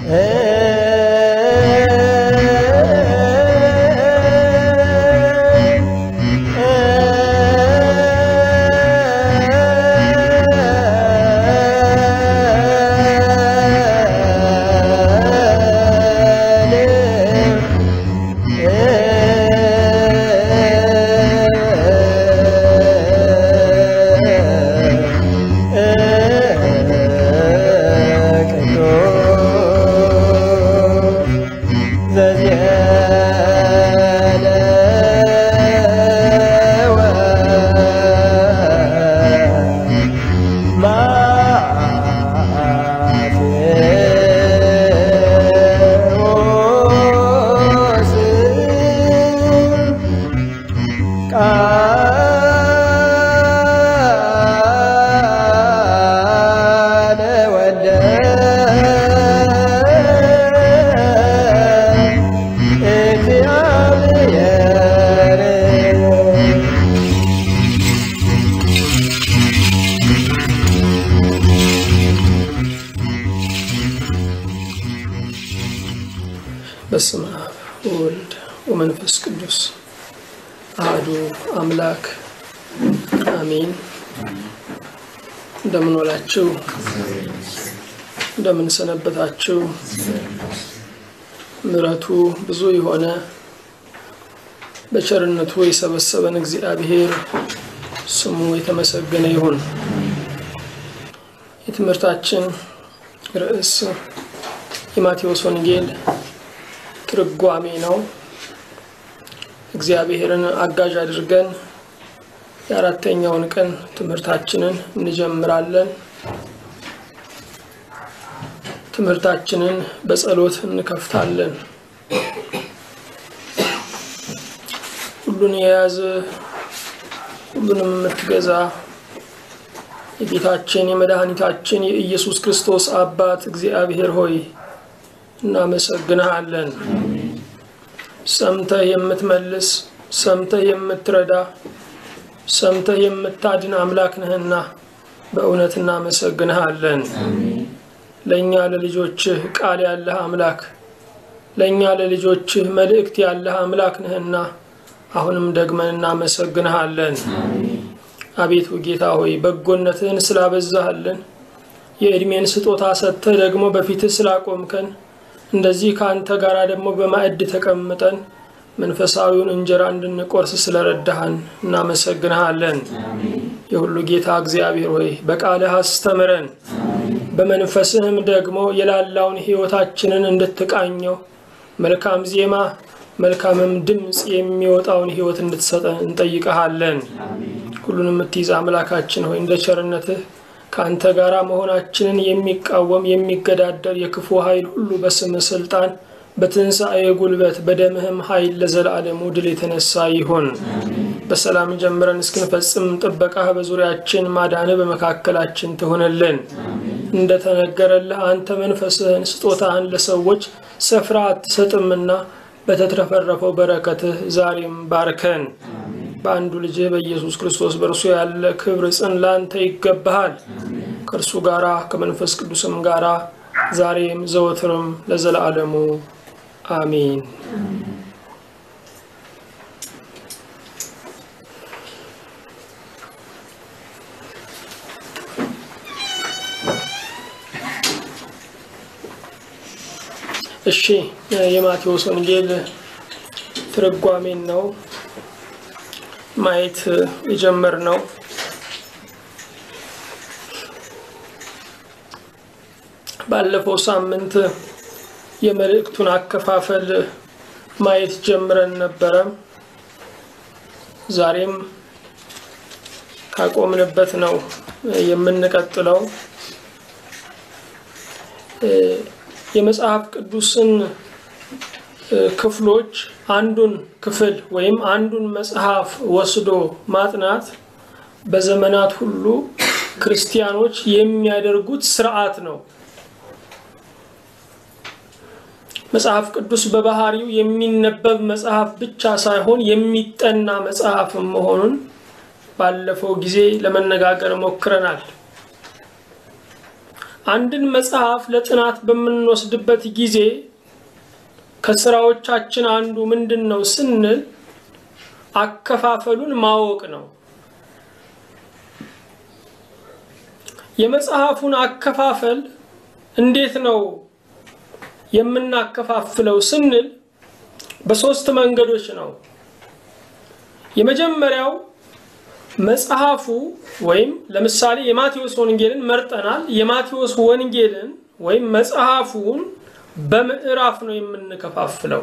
በስመ አብ ወወልድ ወመንፈስ ቅዱስ አህዱ አምላክ አሜን። እንደምን ዋላችሁ? እንደምን ሰነበታችሁ? ምሕረቱ ብዙ የሆነ በቸርነቱ የሰበሰበን እግዚአብሔር ስሙ የተመሰገነ ይሁን። የትምህርታችን ርዕስ የማቴዎስ ወንጌል ትርጓሜ ነው። እግዚአብሔርን አጋዥ አድርገን የአራተኛውን ቀን ትምህርታችንን እንጀምራለን። ትምህርታችንን በጸሎት እንከፍታለን። ሁሉን የያዘ ሁሉንም የምትገዛ የጌታችን የመድኃኒታችን የኢየሱስ ክርስቶስ አባት እግዚአብሔር ሆይ እናመሰግንሃለን። ሰምተህ የምትመልስ ሰምተህ የምትረዳ ሰምተህ የምታድን አምላክ ነህና በእውነት እናመሰግንሃለን። ለእኛ ለልጆችህ ቃል ያለህ አምላክ፣ ለእኛ ለልጆችህ መልእክት ያለህ አምላክ ነህና አሁንም ደግመን እናመሰግንሃለን። አቤቱ ጌታ ሆይ በጎነትህን ስላበዛህልን የዕድሜን ስጦታ ሰጥተህ ደግሞ በፊትህ ስላቆምከን እንደዚህ ከአንተ ጋር ደግሞ በማዕድ ተቀምጠን መንፈሳዊውን እንጀራ እንድንቆርስ ስለረዳህን እናመሰግንሃለን። የሁሉ ጌታ እግዚአብሔር ሆይ በቃልህ አስተምረን፣ በመንፈስህም ደግሞ የላላውን ሕይወታችንን እንድትቃኘው መልካም ዜማ መልካምም ድምፅ የሚወጣውን ሕይወት እንድትሰጠን እንጠይቀሃለን። ሁሉን የምትይዝ አምላካችን ሆይ እንደ ቸርነትህ ከአንተ ጋር መሆናችንን የሚቃወም የሚገዳደር የክፉ ኃይል ሁሉ በስምህ ስልጣን በትንሣኤ ጉልበት በደምህም ኃይል ለዘላለሙ ድል የተነሳ ይሁን። በሰላም ጀምረን እስክንፈጽም ጥበቃህ በዙሪያችን ማዳንህ በመካከላችን ትሆንልን። እንደተነገረልህ አንተ መንፈስህን ስጦታህን ለሰዎች ስፍራ አትሰጥምና በተትረፈረፈው በረከትህ ዛሬም ባርከን። በአንዱ ልጅህ በኢየሱስ ክርስቶስ በእርሱ ያለ ክብር ጽን ላንተ ይገባሃል። ከእርሱ ጋራ ከመንፈስ ቅዱስም ጋራ ዛሬም ዘወትርም ለዘላለሙ አሜን። እሺ የማቴዎስ ወንጌል ትርጓሜን ነው ማየት የጀመርነው። ባለፈው ሳምንት የመልእክቱን አከፋፈል ማየት ጀምረን ነበረ። ዛሬም ካቆምንበት ነው የምንቀጥለው። የመጽሐፍ ቅዱስን ክፍሎች አንዱን ክፍል ወይም አንዱን መጽሐፍ ወስዶ ማጥናት በዘመናት ሁሉ ክርስቲያኖች የሚያደርጉት ስርዓት ነው። መጽሐፍ ቅዱስ በባህሪው የሚነበብ መጽሐፍ ብቻ ሳይሆን የሚጠና መጽሐፍ መሆኑን ባለፈው ጊዜ ለመነጋገር ሞክረናል። አንድን መጽሐፍ ለጥናት በምንወስድበት ጊዜ ከስራዎቻችን አንዱ ምንድን ነው ስንል አከፋፈሉን ማወቅ ነው። የመጽሐፉን አከፋፈል እንዴት ነው የምናከፋፍለው ስንል በሶስት መንገዶች ነው። የመጀመሪያው መጽሐፉ ወይም ለምሳሌ የማቴዎስ ወንጌልን መርጠናል። የማቴዎስ ወንጌልን ወይም መጽሐፉን በምዕራፍ ነው የምንከፋፍለው።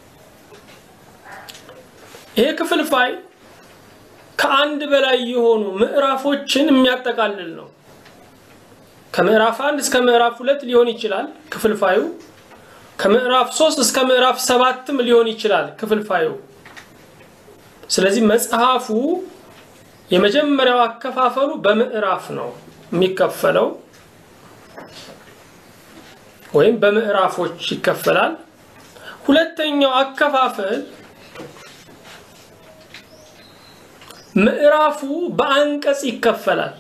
ይሄ ክፍልፋይ ከአንድ በላይ የሆኑ ምዕራፎችን የሚያጠቃልል ነው። ከምዕራፍ አንድ እስከ ምዕራፍ ሁለት ሊሆን ይችላል ክፍልፋዩ። ከምዕራፍ ሶስት እስከ ምዕራፍ ሰባትም ሊሆን ይችላል ክፍልፋዩ። ስለዚህ መጽሐፉ የመጀመሪያው አከፋፈሉ በምዕራፍ ነው የሚከፈለው ወይም በምዕራፎች ይከፈላል። ሁለተኛው አከፋፈል ምዕራፉ በአንቀጽ ይከፈላል።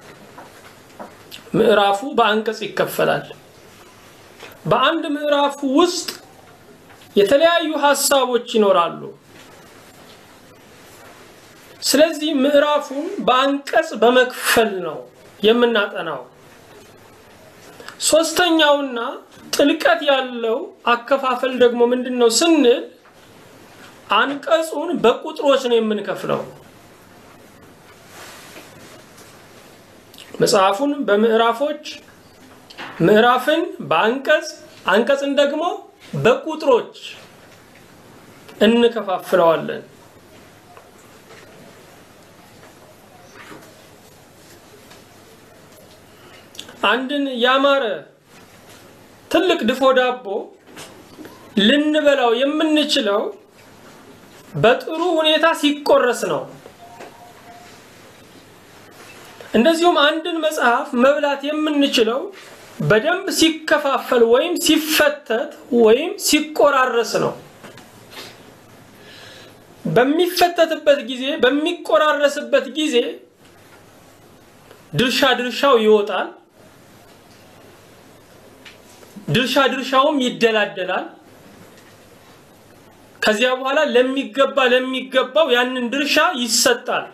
ምዕራፉ በአንቀጽ ይከፈላል። በአንድ ምዕራፍ ውስጥ የተለያዩ ሀሳቦች ይኖራሉ። ስለዚህ ምዕራፉን በአንቀጽ በመክፈል ነው የምናጠናው። ሶስተኛውና ጥልቀት ያለው አከፋፈል ደግሞ ምንድን ነው ስንል አንቀጹን በቁጥሮች ነው የምንከፍለው። መጽሐፉን በምዕራፎች፣ ምዕራፍን በአንቀጽ፣ አንቀጽን ደግሞ በቁጥሮች እንከፋፍለዋለን። አንድን ያማረ ትልቅ ድፎ ዳቦ ልንበላው የምንችለው በጥሩ ሁኔታ ሲቆረስ ነው። እንደዚሁም አንድን መጽሐፍ መብላት የምንችለው በደንብ ሲከፋፈል ወይም ሲፈተት ወይም ሲቆራረስ ነው። በሚፈተትበት ጊዜ በሚቆራረስበት ጊዜ ድርሻ ድርሻው ይወጣል። ድርሻ ድርሻውም ይደላደላል። ከዚያ በኋላ ለሚገባ ለሚገባው ያንን ድርሻ ይሰጣል።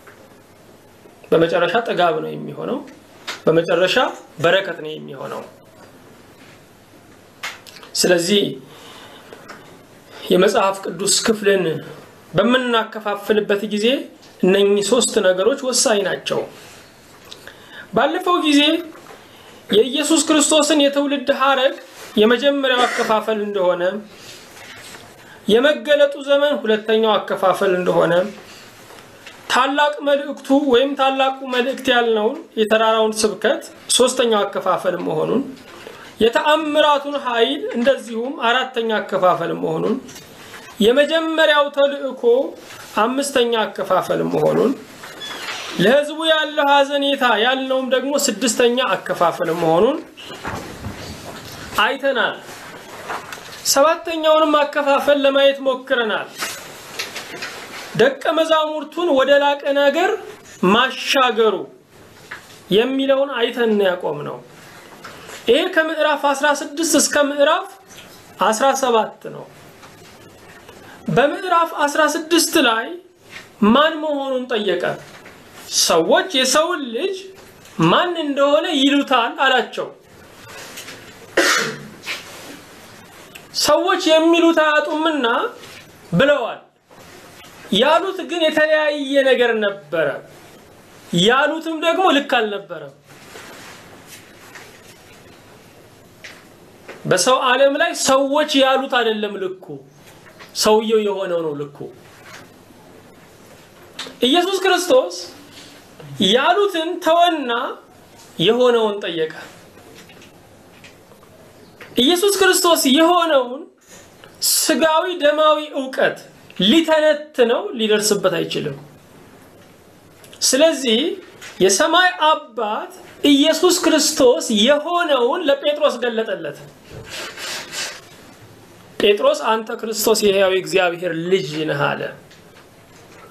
በመጨረሻ ጥጋብ ነው የሚሆነው። በመጨረሻ በረከት ነው የሚሆነው። ስለዚህ የመጽሐፍ ቅዱስ ክፍልን በምናከፋፍልበት ጊዜ እነኚህ ሶስት ነገሮች ወሳኝ ናቸው። ባለፈው ጊዜ የኢየሱስ ክርስቶስን የትውልድ ሐረግ የመጀመሪያው አከፋፈል እንደሆነ፣ የመገለጡ ዘመን ሁለተኛው አከፋፈል እንደሆነ፣ ታላቅ መልእክቱ ወይም ታላቁ መልእክት ያልነውን የተራራውን ስብከት ሶስተኛው አከፋፈል መሆኑን፣ የተአምራቱን ኃይል እንደዚሁም አራተኛ አከፋፈል መሆኑን፣ የመጀመሪያው ተልእኮ አምስተኛ አከፋፈል መሆኑን ለሕዝቡ ያለው ሐዘኔታ ያልነውም ደግሞ ስድስተኛ አከፋፈል መሆኑን አይተናል። ሰባተኛውንም አከፋፈል ለማየት ሞክረናል። ደቀ መዛሙርቱን ወደ ላቀ ነገር ማሻገሩ የሚለውን አይተን ያቆም ነው። ይሄ ከምዕራፍ 16 እስከ ምዕራፍ 17 ነው። በምዕራፍ 16 ላይ ማን መሆኑን ጠየቀ። ሰዎች የሰውን ልጅ ማን እንደሆነ ይሉታል አላቸው። ሰዎች የሚሉት አያጡምና ብለዋል። ያሉት ግን የተለያየ ነገር ነበረ። ያሉትም ደግሞ ልክ አልነበረም። በሰው ዓለም ላይ ሰዎች ያሉት አይደለም ልኩ፣ ሰውየው የሆነው ነው ልኩ። ኢየሱስ ክርስቶስ ያሉትን ተወና የሆነውን ጠየቀ። ኢየሱስ ክርስቶስ የሆነውን ስጋዊ ደማዊ እውቀት ሊተነትነው ሊደርስበት አይችልም። ስለዚህ የሰማይ አባት ኢየሱስ ክርስቶስ የሆነውን ለጴጥሮስ ገለጠለት። ጴጥሮስ አንተ ክርስቶስ የሕያው እግዚአብሔር ልጅ ነህ አለ።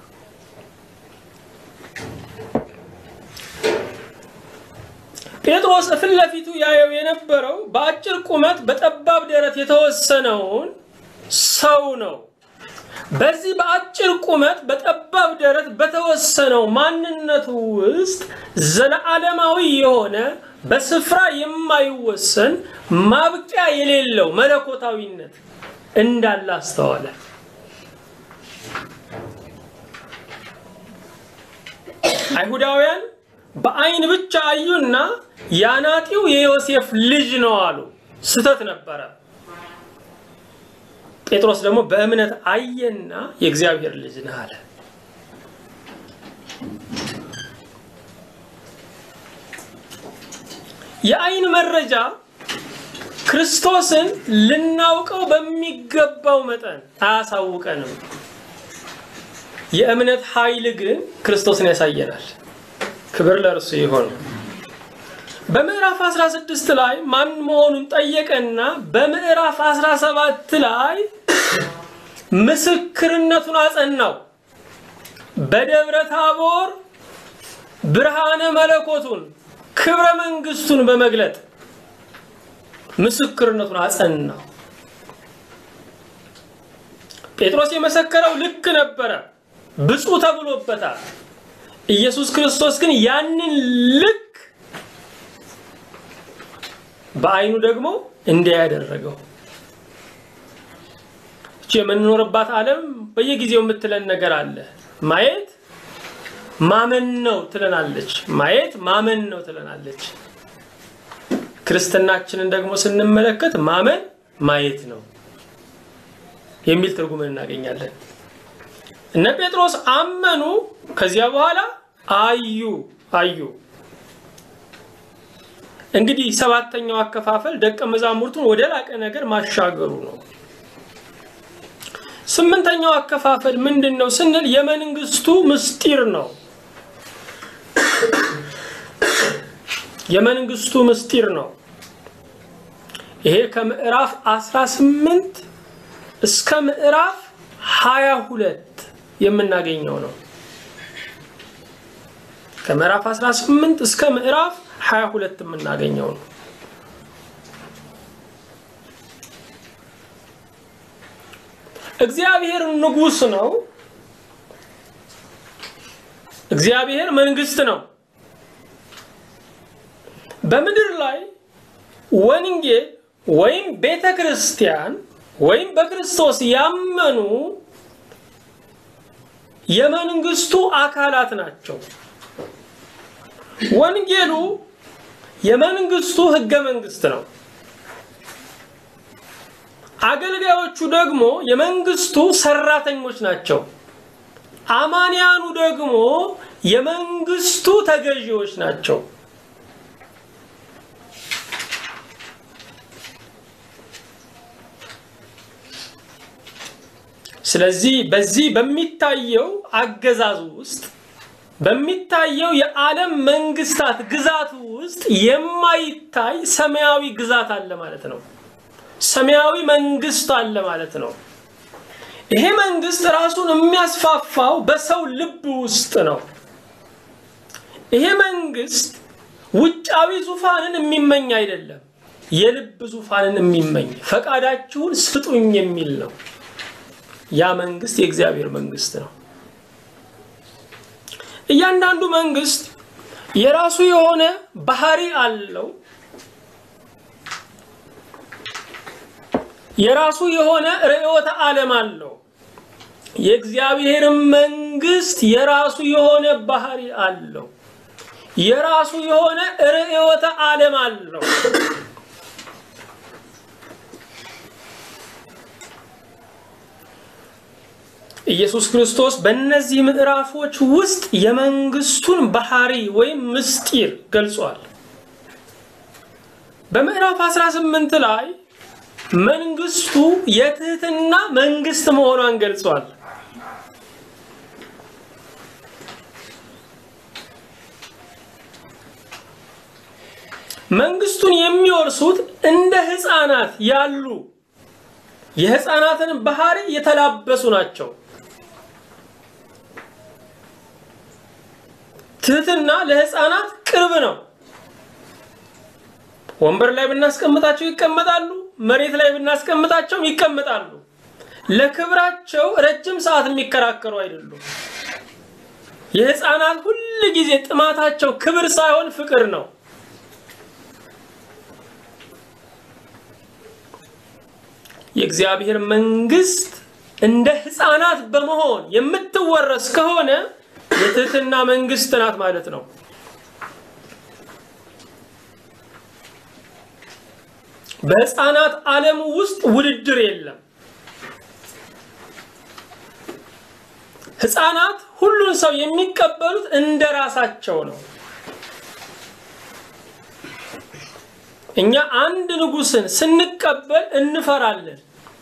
ጴጥሮስ ጴጥሮስ ፊት ለፊቱ ያየው የነበረው በአጭር ቁመት በጠባብ ደረት የተወሰነውን ሰው ነው። በዚህ በአጭር ቁመት በጠባብ ደረት በተወሰነው ማንነቱ ውስጥ ዘለዓለማዊ የሆነ በስፍራ የማይወሰን ማብቂያ የሌለው መለኮታዊነት እንዳለ አስተዋለ። አይሁዳውያን በአይን ብቻ አዩና ያናጢው የዮሴፍ ልጅ ነው አሉ። ስተት ነበረ። ጴጥሮስ ደግሞ በእምነት አየና የእግዚአብሔር ልጅ ነህ አለ። የአይን መረጃ ክርስቶስን ልናውቀው በሚገባው መጠን አያሳውቀንም። የእምነት ኃይል ግን ክርስቶስን ያሳየናል። ክብር ለእርሱ ይሆን። በምዕራፍ 16 ላይ ማን መሆኑን ጠየቀና በምዕራፍ 17 ላይ ምስክርነቱን አጸናው። በደብረ ታቦር ብርሃነ መለኮቱን ክብረ መንግስቱን በመግለጥ ምስክርነቱን አጸናው። ጴጥሮስ የመሰከረው ልክ ነበረ፣ ብፁዕ ተብሎበታል። ኢየሱስ ክርስቶስ ግን ያንን ልክ በአይኑ ደግሞ እንዲያ ያደረገው። እቺ የምንኖርባት ዓለም በየጊዜው የምትለን ነገር አለ። ማየት ማመን ነው ትለናለች። ማየት ማመን ነው ትለናለች። ክርስትናችንን ደግሞ ስንመለከት ማመን ማየት ነው የሚል ትርጉምን እናገኛለን። እነ ጴጥሮስ አመኑ፣ ከዚያ በኋላ አዩ አዩ። እንግዲህ ሰባተኛው አከፋፈል ደቀ መዛሙርቱን ወደ ላቀ ነገር ማሻገሩ ነው። ስምንተኛው አከፋፈል ምንድን ነው ስንል የመንግስቱ ምስጢር ነው። የመንግስቱ ምስጢር ነው። ይሄ ከምዕራፍ 18 እስከ ምዕራፍ 22 የምናገኘው ነው። ከምዕራፍ 18 እስከ ምዕራፍ 22 የምናገኘው ነው። እግዚአብሔር ንጉሥ ነው። እግዚአብሔር መንግስት ነው። በምድር ላይ ወንጌል ወይም ቤተ ክርስቲያን ወይም በክርስቶስ ያመኑ የመንግስቱ አካላት ናቸው። ወንጌሉ የመንግስቱ ህገ መንግስት ነው። አገልጋዮቹ ደግሞ የመንግስቱ ሰራተኞች ናቸው። አማንያኑ ደግሞ የመንግስቱ ተገዢዎች ናቸው። ስለዚህ በዚህ በሚታየው አገዛዙ ውስጥ በሚታየው የዓለም መንግስታት ግዛት ውስጥ የማይታይ ሰማያዊ ግዛት አለ ማለት ነው። ሰማያዊ መንግስት አለ ማለት ነው። ይሄ መንግስት ራሱን የሚያስፋፋው በሰው ልብ ውስጥ ነው። ይሄ መንግስት ውጫዊ ዙፋንን የሚመኝ አይደለም፣ የልብ ዙፋንን የሚመኝ ፈቃዳችሁን ስጡኝ የሚል ነው። ያ መንግስት የእግዚአብሔር መንግስት ነው። እያንዳንዱ መንግስት የራሱ የሆነ ባህሪ አለው። የራሱ የሆነ ርዕዮተ ዓለም አለው። የእግዚአብሔርም መንግስት የራሱ የሆነ ባህሪ አለው። የራሱ የሆነ ርዕዮተ ዓለም አለው። ኢየሱስ ክርስቶስ በእነዚህ ምዕራፎች ውስጥ የመንግስቱን ባህሪ ወይም ምስጢር ገልጿል። በምዕራፍ 18 ላይ መንግስቱ የትህትና መንግስት መሆኗን ገልጿል። መንግስቱን የሚወርሱት እንደ ህፃናት ያሉ የህፃናትን ባህሪ የተላበሱ ናቸው። ትህትና ለህፃናት ቅርብ ነው። ወንበር ላይ ብናስቀምጣቸው ይቀመጣሉ፣ መሬት ላይ ብናስቀምጣቸውም ይቀመጣሉ። ለክብራቸው ረጅም ሰዓት የሚከራከሩ አይደሉም። የህፃናት ሁል ጊዜ ጥማታቸው ክብር ሳይሆን ፍቅር ነው። የእግዚአብሔር መንግስት እንደ ህፃናት በመሆን የምትወረስ ከሆነ የትህትና መንግስት ናት ማለት ነው። በህፃናት ዓለም ውስጥ ውድድር የለም። ህፃናት ሁሉን ሰው የሚቀበሉት እንደ ራሳቸው ነው። እኛ አንድ ንጉስን ስንቀበል እንፈራለን።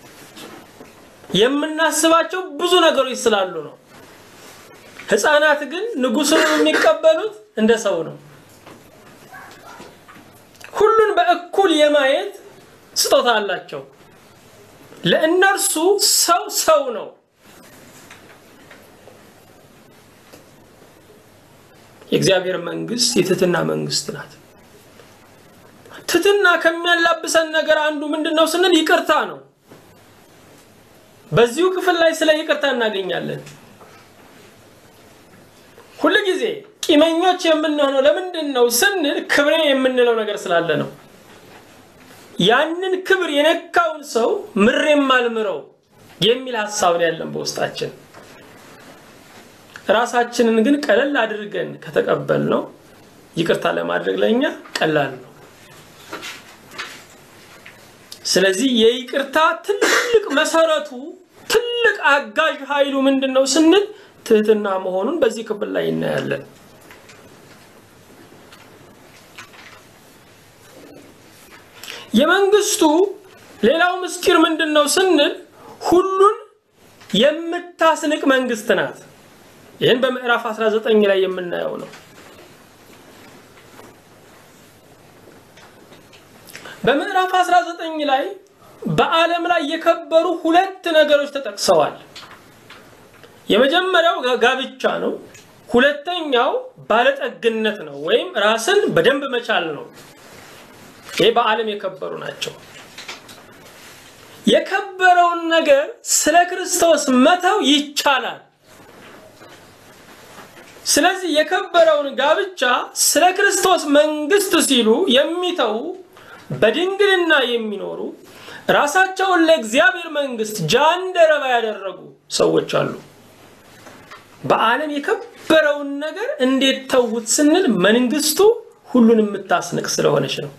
የምናስባቸው ብዙ ነገሮች ስላሉ ነው። ህፃናት ግን ንጉሱን የሚቀበሉት እንደ ሰው ነው። ሁሉን በእኩል የማየት ስጦታ አላቸው። ለእነርሱ ሰው ሰው ነው። የእግዚአብሔር መንግስት የትህትና መንግስት ናት። ትህትና ከሚያላብሰን ነገር አንዱ ምንድን ነው ስንል ይቅርታ ነው። በዚሁ ክፍል ላይ ስለ ይቅርታ እናገኛለን። ሁል ጊዜ ቂመኞች የምንሆነው ለምንድን ነው ስንል ክብሬ የምንለው ነገር ስላለ ነው። ያንን ክብር የነካውን ሰው ምሬም አልምረው የሚል ሀሳብ ነው ያለን በውስጣችን። ራሳችንን ግን ቀለል አድርገን ከተቀበል ነው ይቅርታ ለማድረግ ለእኛ ቀላል ነው። ስለዚህ የይቅርታ ትልቅ መሰረቱ ትልቅ አጋዥ ኃይሉ ምንድን ነው ስንል ትህትና መሆኑን በዚህ ክፍል ላይ እናያለን። የመንግስቱ ሌላው ምስጢር ምንድን ነው ስንል ሁሉን የምታስንቅ መንግስት ናት። ይህን በምዕራፍ 19 ላይ የምናየው ነው። በምዕራፍ 19 ላይ በዓለም ላይ የከበሩ ሁለት ነገሮች ተጠቅሰዋል። የመጀመሪያው ጋብቻ ነው። ሁለተኛው ባለጠግነት ነው፣ ወይም ራስን በደንብ መቻል ነው። ይህ በዓለም የከበሩ ናቸው። የከበረውን ነገር ስለ ክርስቶስ መተው ይቻላል። ስለዚህ የከበረውን ጋብቻ ስለ ክርስቶስ መንግስት ሲሉ የሚተዉ በድንግልና የሚኖሩ ራሳቸውን ለእግዚአብሔር መንግስት ጃንደረባ ያደረጉ ሰዎች አሉ። በዓለም የከበረውን ነገር እንዴት ተዉት ስንል መንግስቱ ሁሉን የምታስንቅ ስለሆነች ነው።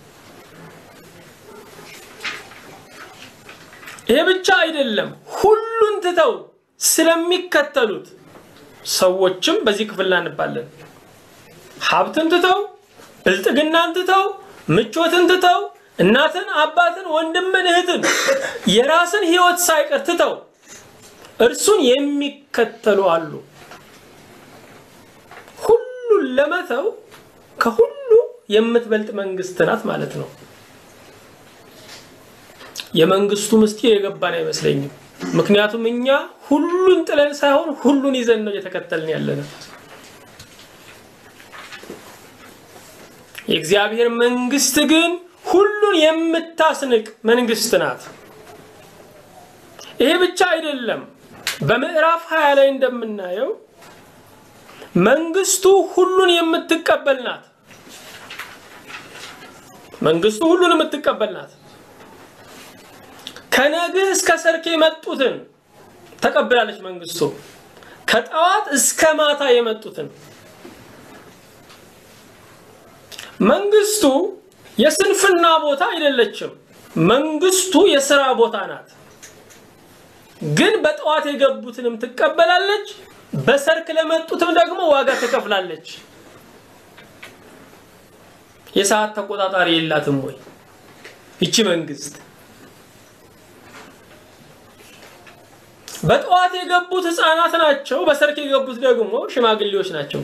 ይሄ ብቻ አይደለም፣ ሁሉን ትተው ስለሚከተሉት ሰዎችም በዚህ ክፍል እናንባለን። ሀብትን ትተው፣ ብልጥግናን ትተው፣ ምቾትን ትተው፣ እናትን፣ አባትን፣ ወንድምን፣ እህትን፣ የራስን ህይወት ሳይቀር ትተው እርሱን የሚከተሉ አሉ። ሁሉን ለመተው ከሁሉ የምትበልጥ መንግስት ናት ማለት ነው። የመንግስቱ ምስጢር የገባን አይመስለኝም። ምክንያቱም እኛ ሁሉን ጥለን ሳይሆን ሁሉን ይዘን ነው እየተከተልን ያለነው። የእግዚአብሔር መንግስት ግን ሁሉን የምታስንቅ መንግስት ናት። ይሄ ብቻ አይደለም። በምዕራፍ 20 ላይ እንደምናየው መንግስቱ ሁሉን የምትቀበል ናት። መንግስቱ ሁሉን የምትቀበል ናት። ከነግህ እስከ ሰርክ የመጡትን ተቀብላለች መንግስቱ። ከጠዋት እስከ ማታ የመጡትን መንግስቱ የስንፍና ቦታ አይደለችም። መንግስቱ የስራ ቦታ ናት። ግን በጠዋት የገቡትንም ትቀበላለች፣ በሰርክ ለመጡትም ደግሞ ዋጋ ትከፍላለች። የሰዓት ተቆጣጣሪ የላትም ወይ ይቺ መንግስት? በጠዋት የገቡት ህፃናት ናቸው። በሰርክ የገቡት ደግሞ ሽማግሌዎች ናቸው።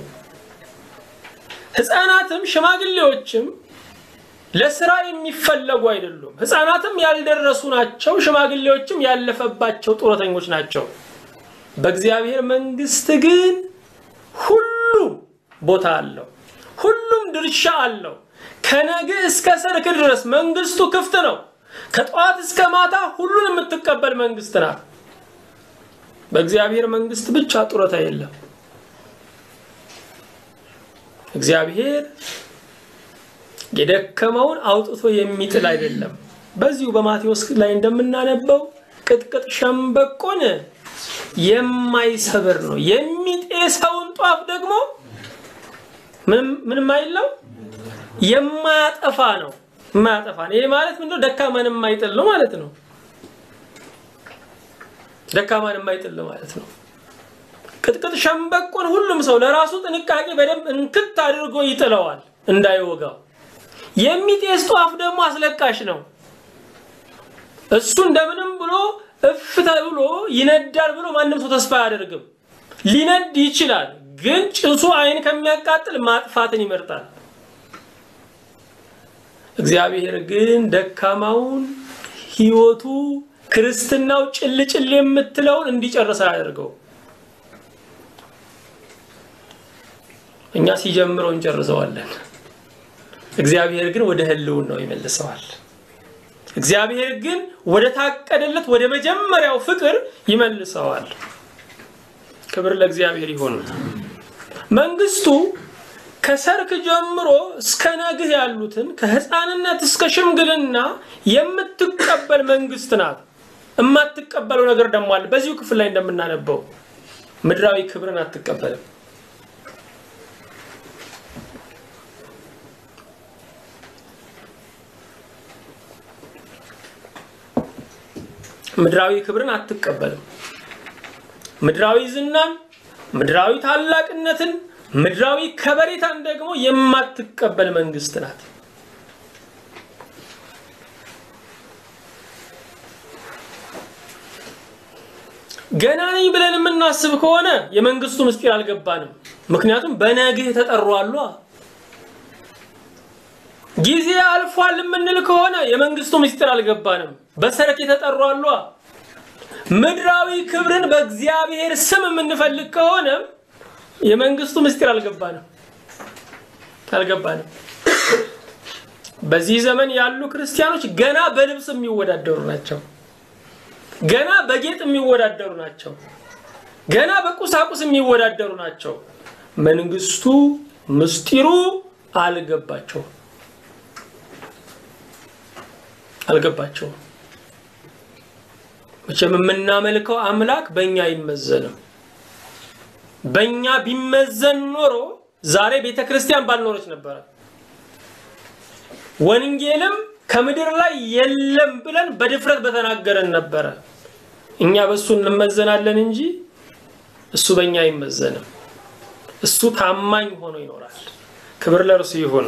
ህፃናትም ሽማግሌዎችም ለስራ የሚፈለጉ አይደሉም። ህፃናትም ያልደረሱ ናቸው። ሽማግሌዎችም ያለፈባቸው ጡረተኞች ናቸው። በእግዚአብሔር መንግስት ግን ሁሉም ቦታ አለው። ሁሉም ድርሻ አለው። ከነግህ እስከ ሰርክ ድረስ መንግስቱ ክፍት ነው። ከጠዋት እስከ ማታ ሁሉን የምትቀበል መንግስት ናት። በእግዚአብሔር መንግስት ብቻ ጡረታ የለም። እግዚአብሔር የደከመውን አውጥቶ የሚጥል አይደለም። በዚሁ በማቴዎስ ላይ እንደምናነበው ቅጥቅጥ ሸምበቆን የማይሰብር ነው። የሚጤሰውን ጧፍ ደግሞ ምንም አይለው የማያጠፋ ነው። የማያጠፋ ነው። ይሄ ማለት ምንድነው? ደካማን የማይጥል ነው ማለት ነው። ደካማን የማይጥል ነው ማለት ነው። ቅጥቅጥ ሸምበቆን ሁሉም ሰው ለራሱ ጥንቃቄ በደንብ እንክት አድርጎ ይጥለዋል እንዳይወጋው። የሚጤስ ጧፍ ደግሞ አስለቃሽ ነው። እሱ እንደምንም ብሎ እፍተ ብሎ ይነዳል ብሎ ማንም ሰው ተስፋ አያደርግም። ሊነድ ይችላል፣ ግን ጭሱ አይን ከሚያቃጥል ማጥፋትን ይመርጣል። እግዚአብሔር ግን ደካማውን ህይወቱ ክርስትናው ጭልጭል የምትለውን እንዲጨርስ አያደርገው። እኛ ሲጀምረው እንጨርሰዋለን። እግዚአብሔር ግን ወደ ህልውን ነው ይመልሰዋል። እግዚአብሔር ግን ወደ ታቀደለት ወደ መጀመሪያው ፍቅር ይመልሰዋል። ክብር ለእግዚአብሔር ይሁን። መንግስቱ ከሰርክ ጀምሮ እስከ ነግህ ያሉትን ከህፃንነት እስከ ሽምግልና የምትቀበል መንግስት ናት። የማትቀበለው ነገር ደግሞ አለ። በዚሁ ክፍል ላይ እንደምናነበው ምድራዊ ክብርን አትቀበልም። ምድራዊ ክብርን አትቀበልም። ምድራዊ ዝናን፣ ምድራዊ ታላቅነትን፣ ምድራዊ ከበሬታን ደግሞ የማትቀበል መንግስት ናት። ገና ነኝ ብለን የምናስብ ከሆነ የመንግስቱ ምስጢር አልገባንም። ምክንያቱም በነግህ ተጠሩ አሉ። ጊዜ አልፏል የምንል ከሆነ የመንግስቱ ምስጢር አልገባንም። በሰረክ የተጠሩ አሉ። ምድራዊ ክብርን በእግዚአብሔር ስም የምንፈልግ ከሆነ የመንግስቱ ምስጢር አልገባንም አልገባንም። በዚህ ዘመን ያሉ ክርስቲያኖች ገና በልብስ የሚወዳደሩ ናቸው። ገና በጌጥ የሚወዳደሩ ናቸው። ገና በቁሳቁስ የሚወዳደሩ ናቸው። መንግስቱ ምስጢሩ አልገባቸውም አልገባቸውም። መቼም የምናመልከው አምላክ በእኛ አይመዘንም። በእኛ ቢመዘን ኖሮ ዛሬ ቤተ ክርስቲያን ባልኖረች ነበረ። ወንጌልም ከምድር ላይ የለም ብለን በድፍረት በተናገረን ነበረ። እኛ በእሱ እንመዘናለን እንጂ እሱ በእኛ አይመዘንም። እሱ ታማኝ ሆኖ ይኖራል። ክብር ለእርሱ ይሁን።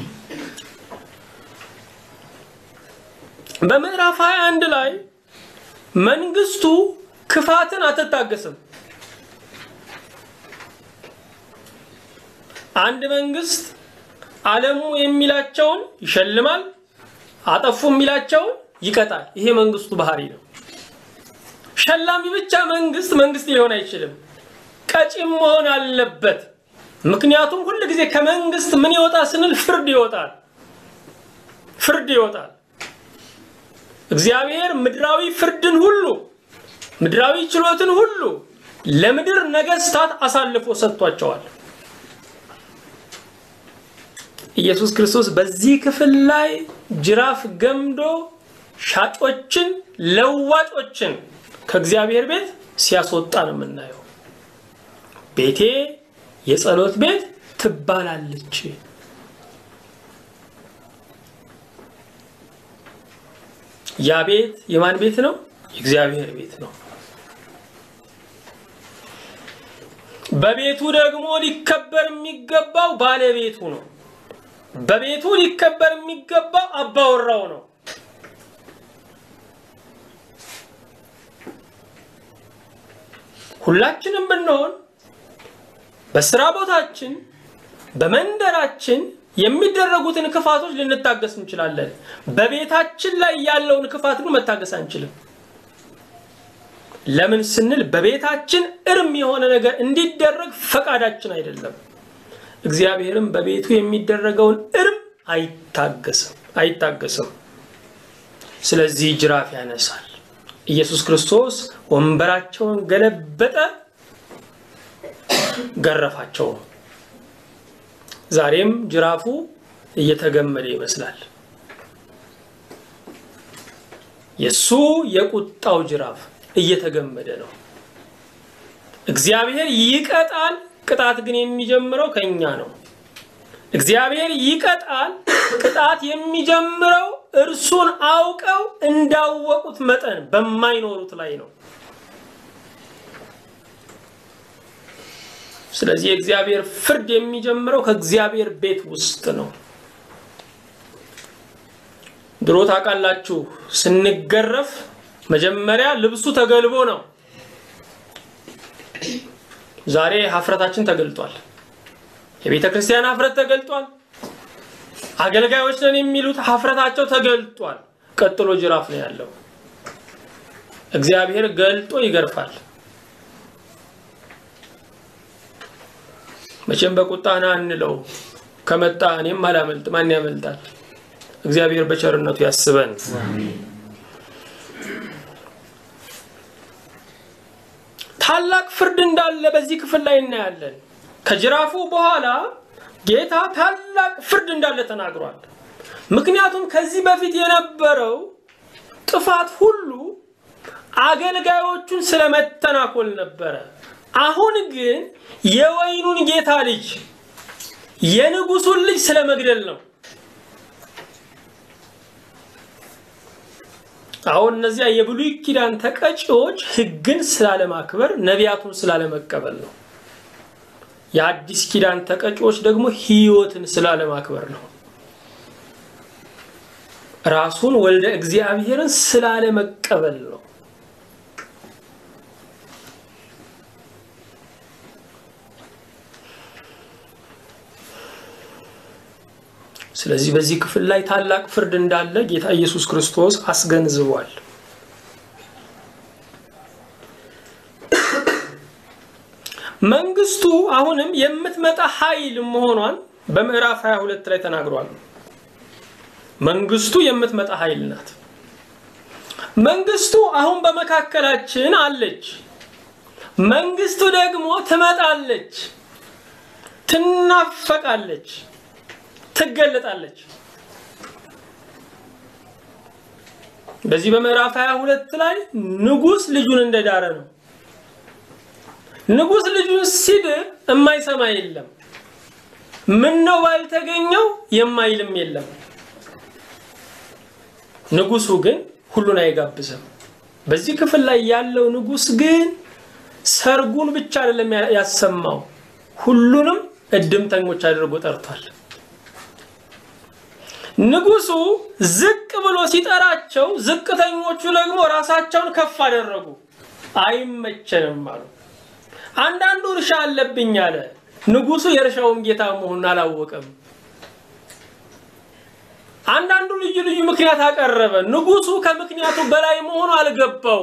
በምዕራፍ 21 ላይ መንግስቱ ክፋትን አትታገስም። አንድ መንግስት ዓለሙ የሚላቸውን ይሸልማል፣ አጠፉ የሚላቸውን ይቀጣል። ይሄ መንግስቱ ባህሪ ነው። ሸላሚ ብቻ መንግስት መንግስት ሊሆን አይችልም። ቀጪም መሆን አለበት። ምክንያቱም ሁል ጊዜ ከመንግስት ምን ይወጣል ስንል ፍርድ ይወጣል፣ ፍርድ ይወጣል። እግዚአብሔር ምድራዊ ፍርድን ሁሉ ምድራዊ ችሎትን ሁሉ ለምድር ነገስታት አሳልፎ ሰጥቷቸዋል። ኢየሱስ ክርስቶስ በዚህ ክፍል ላይ ጅራፍ ገምዶ ሻጮችን፣ ለዋጮችን ከእግዚአብሔር ቤት ሲያስወጣ ነው የምናየው። ቤቴ የጸሎት ቤት ትባላለች። ያ ቤት የማን ቤት ነው? የእግዚአብሔር ቤት ነው። በቤቱ ደግሞ ሊከበር የሚገባው ባለቤቱ ነው። በቤቱ ሊከበር የሚገባው አባወራው ነው። ሁላችንም ብንሆን በስራ ቦታችን፣ በመንደራችን የሚደረጉትን ክፋቶች ልንታገስ እንችላለን። በቤታችን ላይ ያለውን ክፋት ግን መታገስ አንችልም። ለምን ስንል በቤታችን እርም የሆነ ነገር እንዲደረግ ፈቃዳችን አይደለም። እግዚአብሔርም በቤቱ የሚደረገውን እርም አይታገስም አይታገስም። ስለዚህ ጅራፍ ያነሳል። ኢየሱስ ክርስቶስ ወንበራቸውን ገለበጠ፣ ገረፋቸው። ዛሬም ጅራፉ እየተገመደ ይመስላል። የሱ የቁጣው ጅራፍ እየተገመደ ነው። እግዚአብሔር ይቀጣል። ቅጣት ግን የሚጀምረው ከኛ ነው። እግዚአብሔር ይቀጣል። ቅጣት የሚጀምረው እርሱን አውቀው እንዳወቁት መጠን በማይኖሩት ላይ ነው። ስለዚህ የእግዚአብሔር ፍርድ የሚጀምረው ከእግዚአብሔር ቤት ውስጥ ነው። ድሮ ታውቃላችሁ፣ ስንገረፍ መጀመሪያ ልብሱ ተገልቦ ነው። ዛሬ ሀፍረታችን ተገልጧል። የቤተ ክርስቲያን ሀፍረት ተገልጧል። አገልጋዮች ነን የሚሉት ሀፍረታቸው ተገልጧል። ቀጥሎ ጅራፍ ነው ያለው። እግዚአብሔር ገልጦ ይገርፋል። መቼም በቁጣ ና እንለው ከመጣ እኔም አላመልጥ ማን ያመልጣል? እግዚአብሔር በቸርነቱ ያስበን። ታላቅ ፍርድ እንዳለ በዚህ ክፍል ላይ እናያለን። ከጅራፉ በኋላ ጌታ ታላቅ ፍርድ እንዳለ ተናግሯል። ምክንያቱም ከዚህ በፊት የነበረው ጥፋት ሁሉ አገልጋዮቹን ስለመተናኮል ነበረ። አሁን ግን የወይኑን ጌታ ልጅ የንጉሱን ልጅ ስለመግደል ነው። አሁን እነዚያ የብሉይ ኪዳን ተቀጪዎች ሕግን ስላለማክበር ነቢያቱን ስላለመቀበል ነው። የአዲስ ኪዳን ተቀጪዎች ደግሞ ሕይወትን ስላለማክበር ነው። ራሱን ወልደ እግዚአብሔርን ስላለመቀበል ነው። ስለዚህ በዚህ ክፍል ላይ ታላቅ ፍርድ እንዳለ ጌታ ኢየሱስ ክርስቶስ አስገንዝቧል። መንግስቱ አሁንም የምትመጣ ኃይል መሆኗን በምዕራፍ 22 ላይ ተናግሯል። መንግስቱ የምትመጣ ኃይል ናት። መንግስቱ አሁን በመካከላችን አለች። መንግስቱ ደግሞ ትመጣለች፣ ትናፈቃለች፣ ትገለጣለች። በዚህ በምዕራፍ 22 ላይ ንጉስ ልጁን እንደዳረ ነው። ንጉስ ልጁን ሲድር የማይሰማ የለም። ምን ነው ባልተገኘው የማይልም የለም። ንጉሱ ግን ሁሉን አይጋብዝም። በዚህ ክፍል ላይ ያለው ንጉስ ግን ሰርጉን ብቻ አይደለም ያሰማው፣ ሁሉንም እድምተኞች አድርጎ ጠርቷል። ንጉሱ ዝቅ ብሎ ሲጠራቸው፣ ዝቅተኞቹ ደግሞ ራሳቸውን ከፍ አደረጉ። አይመቸንም አሉ። አንዳንዱ እርሻ አለብኝ አለ። ንጉሱ የእርሻውን ጌታ መሆኑን አላወቀም። አንዳንዱ ልዩ ልዩ ምክንያት አቀረበ። ንጉሱ ከምክንያቱ በላይ መሆኑ አልገባው።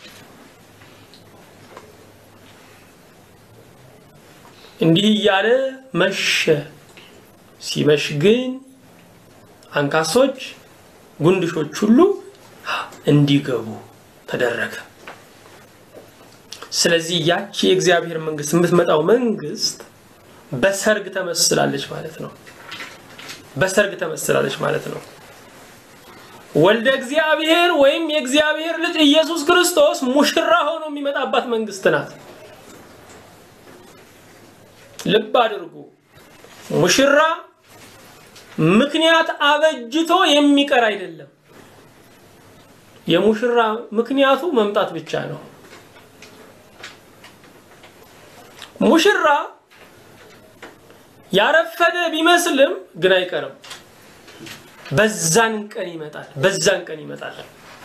እንዲህ እያለ መሸ። ሲመሽ ግን አንካሶች፣ ጉንድሾች ሁሉ እንዲገቡ ተደረገ። ስለዚህ ያቺ የእግዚአብሔር መንግስት የምትመጣው መንግስት በሰርግ ተመስላለች ማለት ነው። በሰርግ ተመስላለች ማለት ነው። ወልደ እግዚአብሔር ወይም የእግዚአብሔር ልጅ ኢየሱስ ክርስቶስ ሙሽራ ሆኖ የሚመጣባት መንግስት ናት። ልብ አድርጉ። ሙሽራ ምክንያት አበጅቶ የሚቀር አይደለም። የሙሽራ ምክንያቱ መምጣት ብቻ ነው። ሙሽራ ያረፈደ ቢመስልም ግን አይቀርም። በዛን ቀን ይመጣል። በዛን ቀን ይመጣል።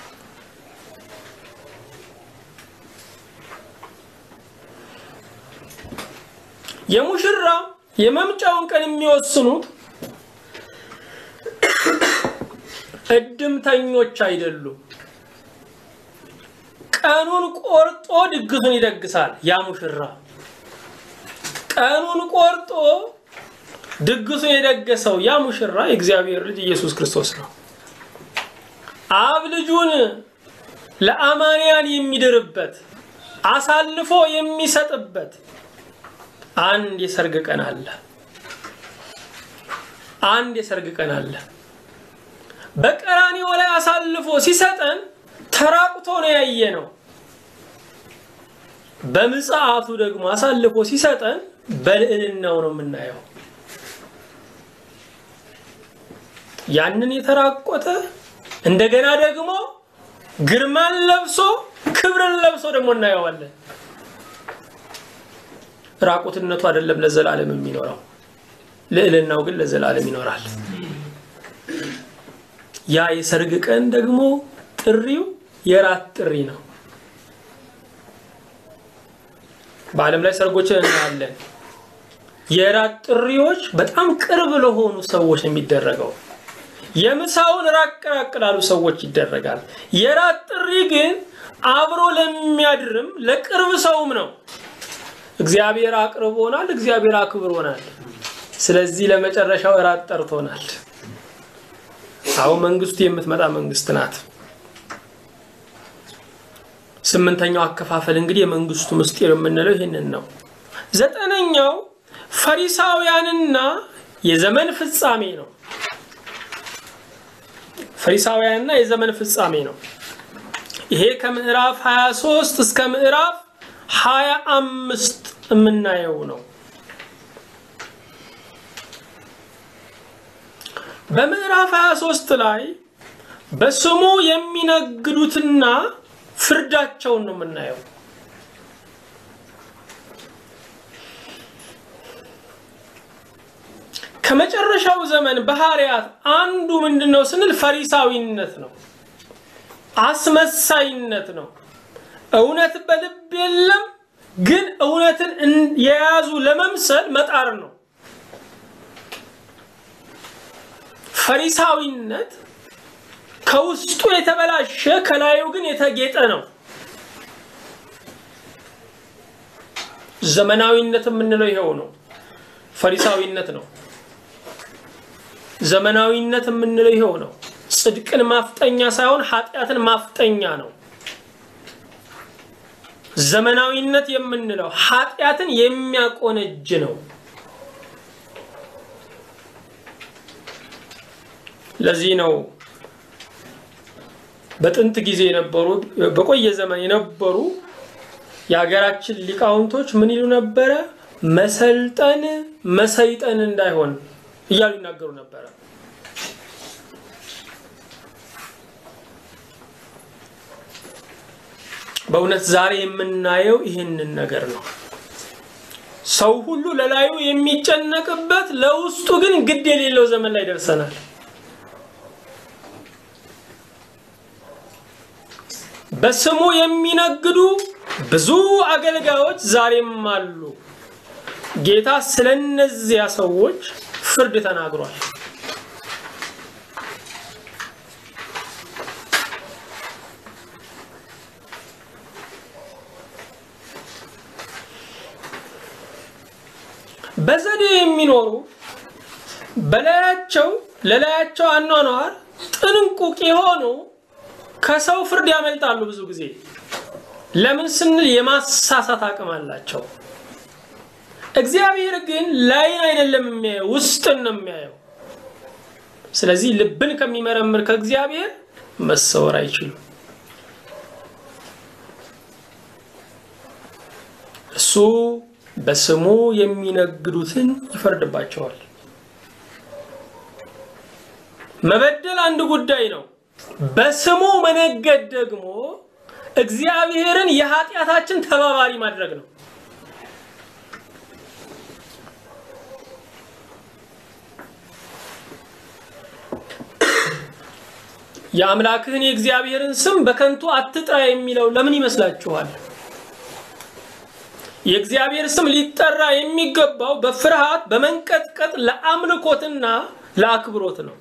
የሙሽራ የመምጫውን ቀን የሚወስኑት እድምተኞች አይደሉም። ቀኑን ቆርጦ ድግሱን ይደግሳል። ያ ሙሽራ ቀኑን ቆርጦ ድግሱን የደገሰው ያ ሙሽራ የእግዚአብሔር ልጅ ኢየሱስ ክርስቶስ ነው። አብ ልጁን ለአማንያን የሚድርበት አሳልፎ የሚሰጥበት አንድ የሰርግ ቀን አለ። አንድ የሰርግ ቀን አለ። በቀራንዮ ላይ አሳልፎ ሲሰጠን ተራቁቶ ነው ያየ ነው። በምጽአቱ ደግሞ አሳልፎ ሲሰጠን በልዕልናው ነው የምናየው። ያንን የተራቆተ እንደገና ደግሞ ግርማን ለብሶ ክብርን ለብሶ ደግሞ እናየዋለን። ራቁትነቱ አይደለም ለዘላለም የሚኖረው፣ ልዕልናው ግን ለዘላለም ይኖራል። ያ የሰርግ ቀን ደግሞ ጥሪው የራት ጥሪ ነው። በዓለም ላይ ሰርጎችን እናያለን። የራት ጥሪዎች በጣም ቅርብ ለሆኑ ሰዎች ነው የሚደረገው። የምሳውን ራቅ ራቅ ላሉ ሰዎች ይደረጋል። የራት ጥሪ ግን አብሮ ለሚያድርም ለቅርብ ሰውም ነው። እግዚአብሔር አቅርቦናል፣ እግዚአብሔር አክብሮናል። ስለዚህ ለመጨረሻው እራት ጠርቶናል። አሁን መንግስቱ የምትመጣ መንግስት ናት። ስምንተኛው አከፋፈል እንግዲህ የመንግስቱ ምስጢር የምንለው ይህንን ነው። ዘጠነኛው ፈሪሳውያንና የዘመን ፍጻሜ ነው። ፈሪሳውያንና የዘመን ፍጻሜ ነው። ይሄ ከምዕራፍ 23 እስከ ምዕራፍ 25 የምናየው ነው። በምዕራፍ 23 ላይ በስሙ የሚነግዱትና ፍርዳቸውን ነው የምናየው። ከመጨረሻው ዘመን ባህሪያት አንዱ ምንድን ነው ስንል ፈሪሳዊነት ነው፣ አስመሳይነት ነው። እውነት በልብ የለም፣ ግን እውነትን የያዙ ለመምሰል መጣር ነው። ፈሪሳዊነት ከውስጡ የተበላሸ ከላዩ ግን የተጌጠ ነው። ዘመናዊነት የምንለው ይኸው ነው። ፈሪሳዊነት ነው። ዘመናዊነት የምንለው ይኸው ነው። ጽድቅን ማፍጠኛ ሳይሆን ኃጢአትን ማፍጠኛ ነው። ዘመናዊነት የምንለው ኃጢአትን የሚያቆነጅ ነው። ለዚህ ነው በጥንት ጊዜ የነበሩ በቆየ ዘመን የነበሩ የሀገራችን ሊቃውንቶች ምን ይሉ ነበረ? መሰልጠን መሰይጠን እንዳይሆን እያሉ ይናገሩ ነበረ። በእውነት ዛሬ የምናየው ይህንን ነገር ነው። ሰው ሁሉ ለላዩ የሚጨነቅበት ለውስጡ ግን ግድ የሌለው ዘመን ላይ ደርሰናል። በስሙ የሚነግዱ ብዙ አገልጋዮች ዛሬም አሉ። ጌታ ስለነዚያ ሰዎች ፍርድ ተናግሯል። በዘዴ የሚኖሩ በላያቸው ለላያቸው አኗኗር ጥንቁቅ የሆኑ ከሰው ፍርድ ያመልጣሉ። ብዙ ጊዜ ለምን ስንል የማሳሳት አቅም አላቸው። እግዚአብሔር ግን ላይን አይደለም የሚያየው፣ ውስጥን ነው የሚያየው። ስለዚህ ልብን ከሚመረምር ከእግዚአብሔር መሰወር አይችሉም። እሱ በስሙ የሚነግዱትን ይፈርድባቸዋል። መበደል አንድ ጉዳይ ነው። በስሙ መነገድ ደግሞ እግዚአብሔርን የኃጢአታችን ተባባሪ ማድረግ ነው። የአምላክህን የእግዚአብሔርን ስም በከንቱ አትጥራ የሚለው ለምን ይመስላችኋል? የእግዚአብሔር ስም ሊጠራ የሚገባው በፍርሃት በመንቀጥቀጥ ለአምልኮትና ለአክብሮት ነው።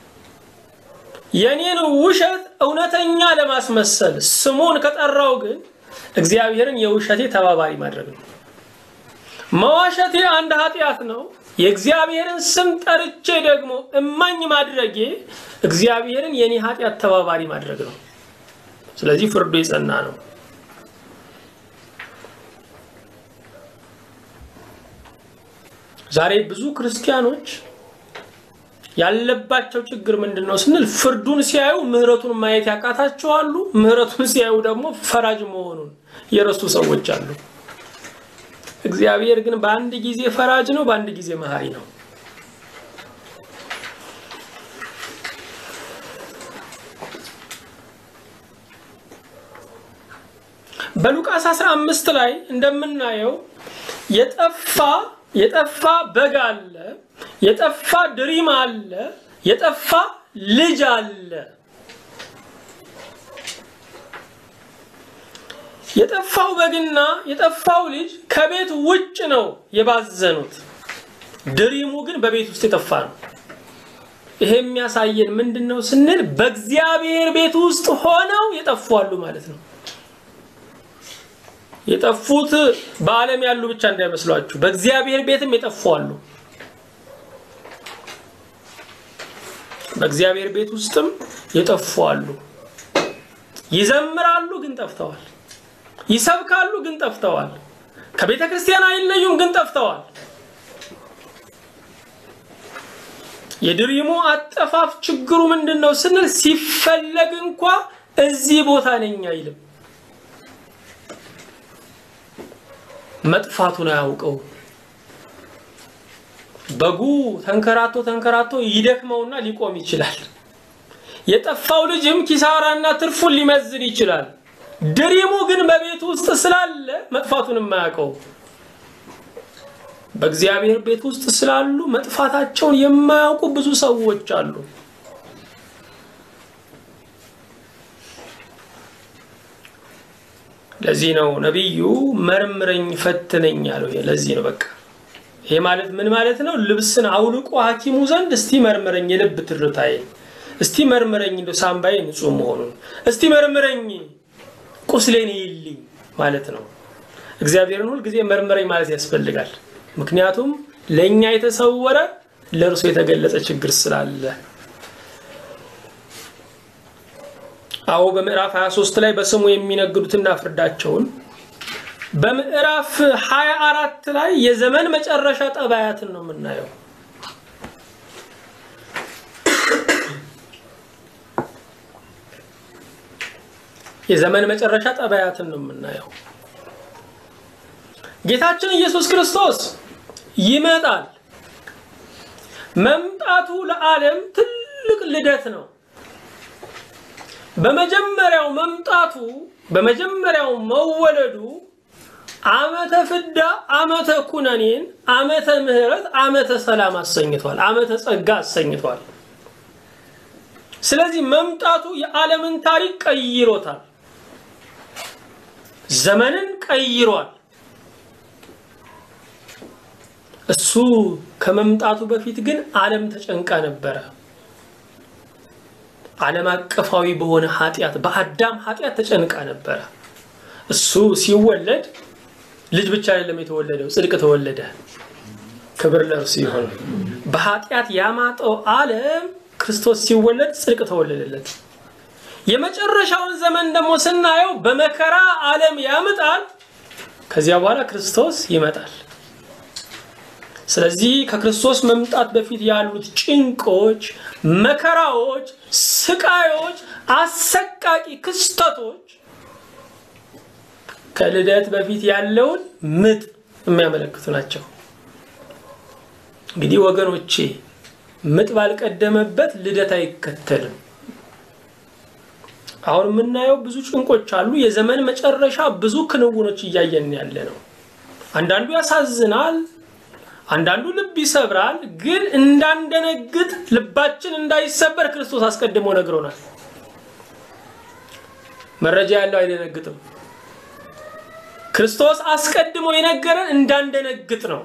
የኔን ውሸት እውነተኛ ለማስመሰል ስሙን ከጠራው ግን እግዚአብሔርን የውሸቴ ተባባሪ ማድረግ ነው። መዋሸቴ አንድ ኃጢአት ነው። የእግዚአብሔርን ስም ጠርቼ ደግሞ እማኝ ማድረጌ እግዚአብሔርን የኔ ኃጢአት ተባባሪ ማድረግ ነው። ስለዚህ ፍርዱ የጸና ነው። ዛሬ ብዙ ክርስቲያኖች ያለባቸው ችግር ምንድን ነው ስንል ፍርዱን ሲያዩ ምሕረቱን ማየት ያቃታቸዋሉ። ምሕረቱን ሲያዩ ደግሞ ፈራጅ መሆኑን የረሱ ሰዎች አሉ። እግዚአብሔር ግን በአንድ ጊዜ ፈራጅ ነው፣ በአንድ ጊዜ መሐሪ ነው። በሉቃስ 15 ላይ እንደምናየው የጠፋ የጠፋ በግ አለ፣ የጠፋ ድሪም አለ፣ የጠፋ ልጅ አለ። የጠፋው በግና የጠፋው ልጅ ከቤት ውጭ ነው የባዘኑት። ድሪሙ ግን በቤት ውስጥ የጠፋ ነው። ይሄ የሚያሳየን ምንድን ነው ስንል በእግዚአብሔር ቤት ውስጥ ሆነው የጠፉ አሉ ማለት ነው። የጠፉት በዓለም ያሉ ብቻ እንዳይመስሏችሁ፣ በእግዚአብሔር ቤትም የጠፉ አሉ። በእግዚአብሔር ቤት ውስጥም የጠፉ አሉ። ይዘምራሉ ግን ጠፍተዋል። ይሰብካሉ ግን ጠፍተዋል። ከቤተ ክርስቲያን አይለዩም ግን ጠፍተዋል። የድሪሙ አጠፋፍ ችግሩ ምንድን ነው ስንል ሲፈለግ እንኳ እዚህ ቦታ ነኝ አይልም። መጥፋቱን አያውቀው። በጉ ተንከራቶ ተንከራቶ ይደክመውና ሊቆም ይችላል። የጠፋው ልጅም ኪሳራና ትርፉን ሊመዝን ይችላል። ድሪሙ ግን በቤት ውስጥ ስላለ መጥፋቱን የማያውቀው። በእግዚአብሔር ቤት ውስጥ ስላሉ መጥፋታቸውን የማያውቁ ብዙ ሰዎች አሉ። ለዚህ ነው ነቢዩ መርምረኝ ፈትነኝ ያለው። ለዚህ ነው በቃ ይሄ ማለት ምን ማለት ነው? ልብስን አውልቆ ሐኪሙ ዘንድ እስቲ መርምረኝ የልብ ትርታዬን፣ እስቲ መርምረኝ እንደ ሳምባዬ ንጹህ መሆኑን፣ እስቲ መርምረኝ ቁስሌን ይልኝ ማለት ነው። እግዚአብሔርን ሁል ጊዜ መርምረኝ ማለት ያስፈልጋል። ምክንያቱም ለእኛ የተሰወረ ለእርሱ የተገለጸ ችግር ስላለ አዎ በምዕራፍ 23 ላይ በስሙ የሚነግዱትና ፍርዳቸውን በምዕራፍ 24 ላይ የዘመን መጨረሻ ጠባያትን ነው የምናየው። የዘመን መጨረሻ ጠባያትን ነው የምናየው። ጌታችን ኢየሱስ ክርስቶስ ይመጣል። መምጣቱ ለዓለም ትልቅ ልደት ነው። በመጀመሪያው መምጣቱ በመጀመሪያው መወለዱ ዓመተ ፍዳ፣ ዓመተ ኩነኔን፣ ዓመተ ምሕረት፣ ዓመተ ሰላም አሰኝቷል። ዓመተ ጸጋ አሰኝቷል። ስለዚህ መምጣቱ የዓለምን ታሪክ ቀይሮታል። ዘመንን ቀይሯል። እሱ ከመምጣቱ በፊት ግን ዓለም ተጨንቃ ነበረ። ዓለም አቀፋዊ በሆነ ኃጢአት በአዳም ኃጢአት ተጨንቃ ነበረ። እሱ ሲወለድ ልጅ ብቻ አይደለም የተወለደው፣ ጽድቅ ተወለደ። ክብር ለእርሱ ይሁን። በኃጢአት ያማጠው ዓለም ክርስቶስ ሲወለድ ጽድቅ ተወለደለት። የመጨረሻውን ዘመን ደግሞ ስናየው በመከራ ዓለም ያምጣል። ከዚያ በኋላ ክርስቶስ ይመጣል። ስለዚህ ከክርስቶስ መምጣት በፊት ያሉት ጭንቆች፣ መከራዎች፣ ስቃዮች፣ አሰቃቂ ክስተቶች ከልደት በፊት ያለውን ምጥ የሚያመለክቱ ናቸው። እንግዲህ ወገኖቼ ምጥ ባልቀደመበት ልደት አይከተልም። አሁን የምናየው ብዙ ጭንቆች አሉ። የዘመን መጨረሻ ብዙ ክንውኖች እያየን ያለ ነው። አንዳንዱ ያሳዝናል፣ አንዳንዱ ልብ ይሰብራል። ግን እንዳንደነግጥ ልባችን እንዳይሰበር ክርስቶስ አስቀድሞ ነግሮናል። መረጃ ያለው አይደነግጥም። ክርስቶስ አስቀድሞ የነገረን እንዳንደነግጥ ነው።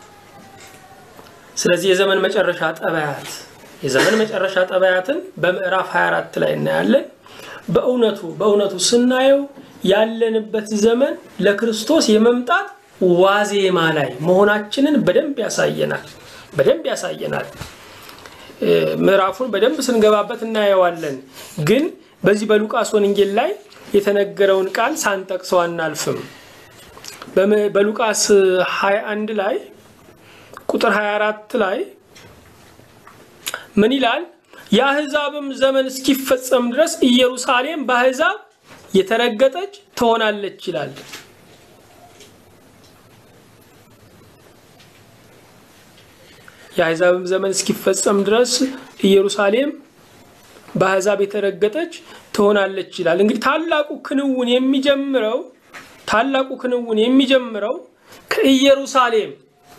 ስለዚህ የዘመን መጨረሻ ጠባያት የዘመን መጨረሻ ጠባያትን በምዕራፍ 24 ላይ እናያለን። በእውነቱ በእውነቱ ስናየው ያለንበት ዘመን ለክርስቶስ የመምጣት ዋዜማ ላይ መሆናችንን በደንብ ያሳየናል። በደንብ ያሳየናል። ምዕራፉን በደንብ ስንገባበት እናየዋለን። ግን በዚህ በሉቃስ ወንጌል ላይ የተነገረውን ቃል ሳንጠቅሰው አናልፍም። በሉቃስ 21 ላይ ቁጥር 24 ላይ ምን ይላል? የአሕዛብም ዘመን እስኪፈጸም ድረስ ኢየሩሳሌም በአሕዛብ የተረገጠች ትሆናለች ይላል። የአሕዛብም ዘመን እስኪፈጸም ድረስ ኢየሩሳሌም በአሕዛብ የተረገጠች ትሆናለች ይላል። እንግዲህ ታላቁ ክንውን የሚጀምረው ታላቁ ክንውን የሚጀምረው ከኢየሩሳሌም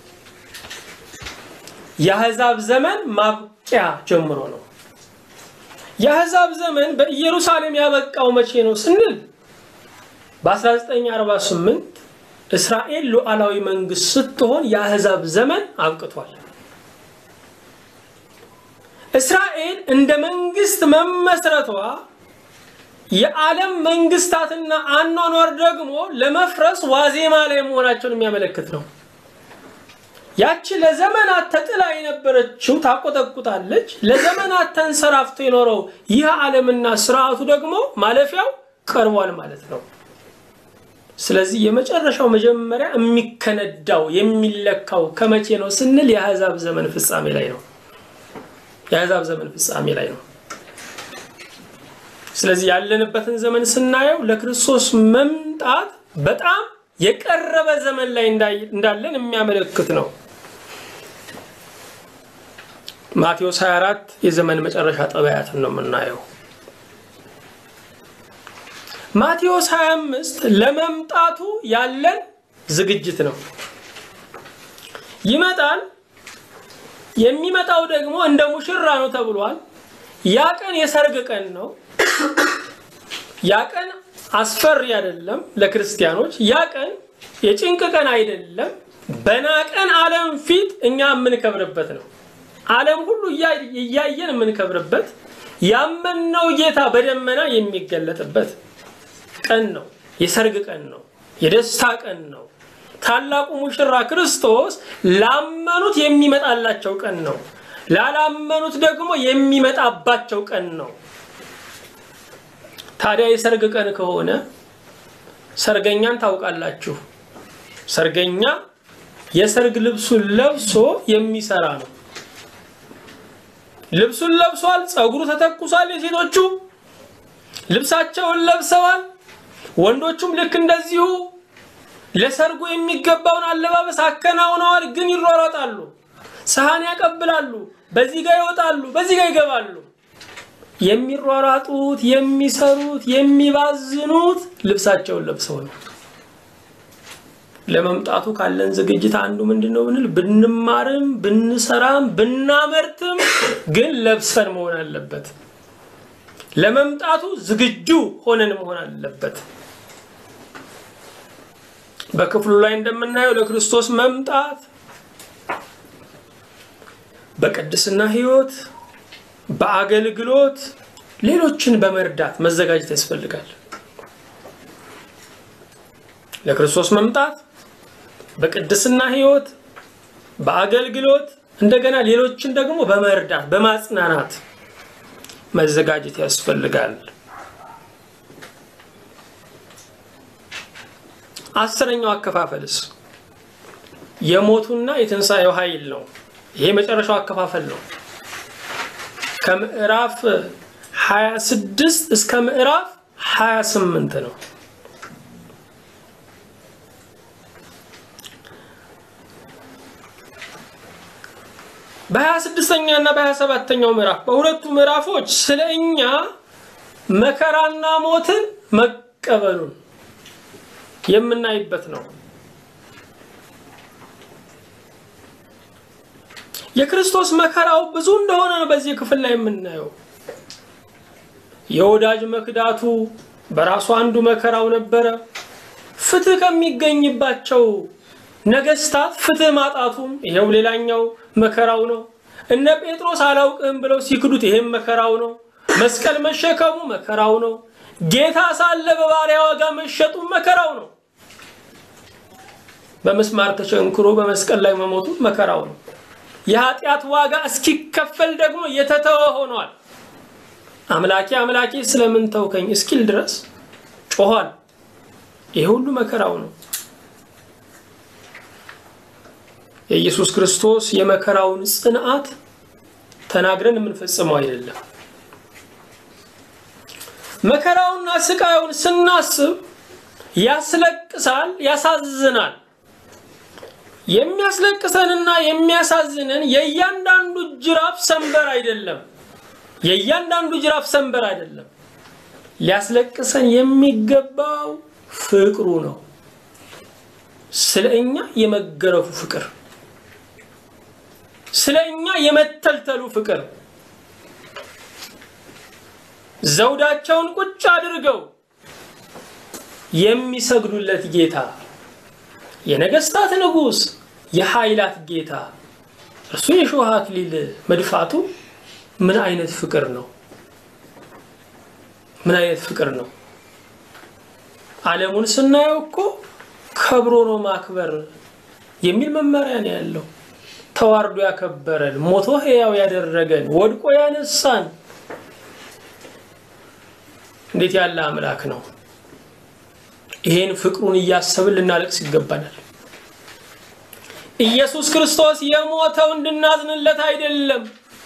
የአሕዛብ ዘመን ማብቂያ ጀምሮ ነው። የአሕዛብ ዘመን በኢየሩሳሌም ያበቃው መቼ ነው ስንል በ1948 እስራኤል ሉዓላዊ መንግስት ስትሆን የአሕዛብ ዘመን አብቅቷል። እስራኤል እንደ መንግስት መመስረቷ የዓለም መንግስታትና አኗኗር ደግሞ ለመፍረስ ዋዜማ ላይ መሆናቸውን የሚያመለክት ነው። ያቺ ለዘመናት ተጥላ የነበረችው ታቆጠቁጣለች። ለዘመናት ተንሰራፍቶ የኖረው ይህ ዓለምና ስርዓቱ ደግሞ ማለፊያው ቀርቧል ማለት ነው። ስለዚህ የመጨረሻው መጀመሪያ የሚከነዳው የሚለካው ከመቼ ነው ስንል የአሕዛብ ዘመን ፍጻሜ ላይ ነው። የአሕዛብ ዘመን ፍጻሜ ላይ ነው። ስለዚህ ያለንበትን ዘመን ስናየው ለክርስቶስ መምጣት በጣም የቀረበ ዘመን ላይ እንዳለን የሚያመለክት ነው። ማቴዎስ 24 የዘመን መጨረሻ ጠባያትን ነው የምናየው። ማቴዎስ 25 ለመምጣቱ ያለን ዝግጅት ነው። ይመጣል። የሚመጣው ደግሞ እንደ ሙሽራ ነው ተብሏል። ያ ቀን የሰርግ ቀን ነው። ያ ቀን አስፈሪ አይደለም ለክርስቲያኖች። ያ ቀን የጭንቅ ቀን አይደለም። በናቀን ዓለም ፊት እኛ የምንከብርበት ነው። ዓለም ሁሉ እያየን የምንከብርበት ያመንነው ጌታ በደመና የሚገለጥበት ቀን ነው። የሰርግ ቀን ነው። የደስታ ቀን ነው። ታላቁ ሙሽራ ክርስቶስ ላመኑት የሚመጣላቸው ቀን ነው። ላላመኑት ደግሞ የሚመጣባቸው ቀን ነው። ታዲያ የሰርግ ቀን ከሆነ ሰርገኛን ታውቃላችሁ። ሰርገኛ የሰርግ ልብሱን ለብሶ የሚሰራ ነው። ልብሱን ለብሷል። ፀጉሩ ተተኩሷል። የሴቶቹ ልብሳቸውን ለብሰዋል። ወንዶቹም ልክ እንደዚሁ ለሰርጉ የሚገባውን አለባበስ አከናውነዋል። ግን ይሯሯጣሉ፣ ሰሃን ያቀብላሉ፣ በዚህ ጋር ይወጣሉ፣ በዚህ ጋር ይገባሉ። የሚሯሯጡት፣ የሚሰሩት፣ የሚባዝኑት ልብሳቸውን ለብሰው ነው። ለመምጣቱ ካለን ዝግጅት አንዱ ምንድን ነው ብንል ብንማርም ብንሰራም ብናመርትም ግን ለብሰን መሆን አለበት። ለመምጣቱ ዝግጁ ሆነን መሆን አለበት። በክፍሉ ላይ እንደምናየው ለክርስቶስ መምጣት በቅድስና ሕይወት፣ በአገልግሎት ሌሎችን በመርዳት መዘጋጀት ያስፈልጋል። ለክርስቶስ መምጣት በቅድስና ሕይወት፣ በአገልግሎት እንደገና ሌሎችን ደግሞ በመርዳት በማጽናናት መዘጋጀት ያስፈልጋል። አስረኛው አከፋፈልስ የሞቱና የትንሣኤው ኃይል ነው። ይሄ መጨረሻው አከፋፈል ነው። ከምዕራፍ 26 እስከ ምዕራፍ 28 ነው። በ26ኛ እና በ27ኛው ምዕራፍ በሁለቱ ምዕራፎች ስለ እኛ መከራና ሞትን መቀበሉን የምናይበት ነው። የክርስቶስ መከራው ብዙ እንደሆነ ነው በዚህ ክፍል ላይ የምናየው። የወዳጅ መክዳቱ በራሱ አንዱ መከራው ነበረ። ፍትህ ከሚገኝባቸው ነገስታት ፍትህ ማጣቱም ይሄው ሌላኛው መከራው ነው። እነ ጴጥሮስ አላውቅህም ብለው ሲክዱት ይሄም መከራው ነው። መስቀል መሸከሙ መከራው ነው። ጌታ ሳለ በባሪያ ዋጋ መሸጡ መከራው ነው። በምስማር ተቸንክሮ በመስቀል ላይ መሞቱ መከራው ነው። የኃጢአት ዋጋ እስኪከፈል ደግሞ የተተወ ሆኗል። አምላኬ አምላኬ ስለምን ተውከኝ እስኪል ድረስ ጮኋል። ይህ ሁሉ መከራው ነው። የኢየሱስ ክርስቶስ የመከራውን ጽንዓት ተናግረን የምንፈጽመው አይደለም። መከራውና ስቃዩን ስናስብ ያስለቅሳል፣ ያሳዝናል። የሚያስለቅሰንና የሚያሳዝንን የእያንዳንዱ ጅራፍ ሰንበር አይደለም። የእያንዳንዱ ጅራፍ ሰንበር አይደለም። ሊያስለቅሰን የሚገባው ፍቅሩ ነው። ስለ እኛ የመገረፉ ፍቅር፣ ስለ እኛ የመተልተሉ ፍቅር ዘውዳቸውን ቁጭ አድርገው የሚሰግዱለት ጌታ የነገስታት ንጉሥ የኃይላት ጌታ እርሱ የሾህ አክሊል መድፋቱ ምን አይነት ፍቅር ነው? ምን አይነት ፍቅር ነው? ዓለሙን ስናየው እኮ ከብሮ ነው ማክበር የሚል መመሪያ ነው ያለው። ተዋርዶ ያከበረን፣ ሞቶ ሕያው ያደረገን፣ ወድቆ ያነሳን እንዴት ያለ አምላክ ነው! ይሄን ፍቅሩን እያሰብን ልናለቅስ ይገባናል። ኢየሱስ ክርስቶስ የሞተው እንድናዝንለት አይደለም፣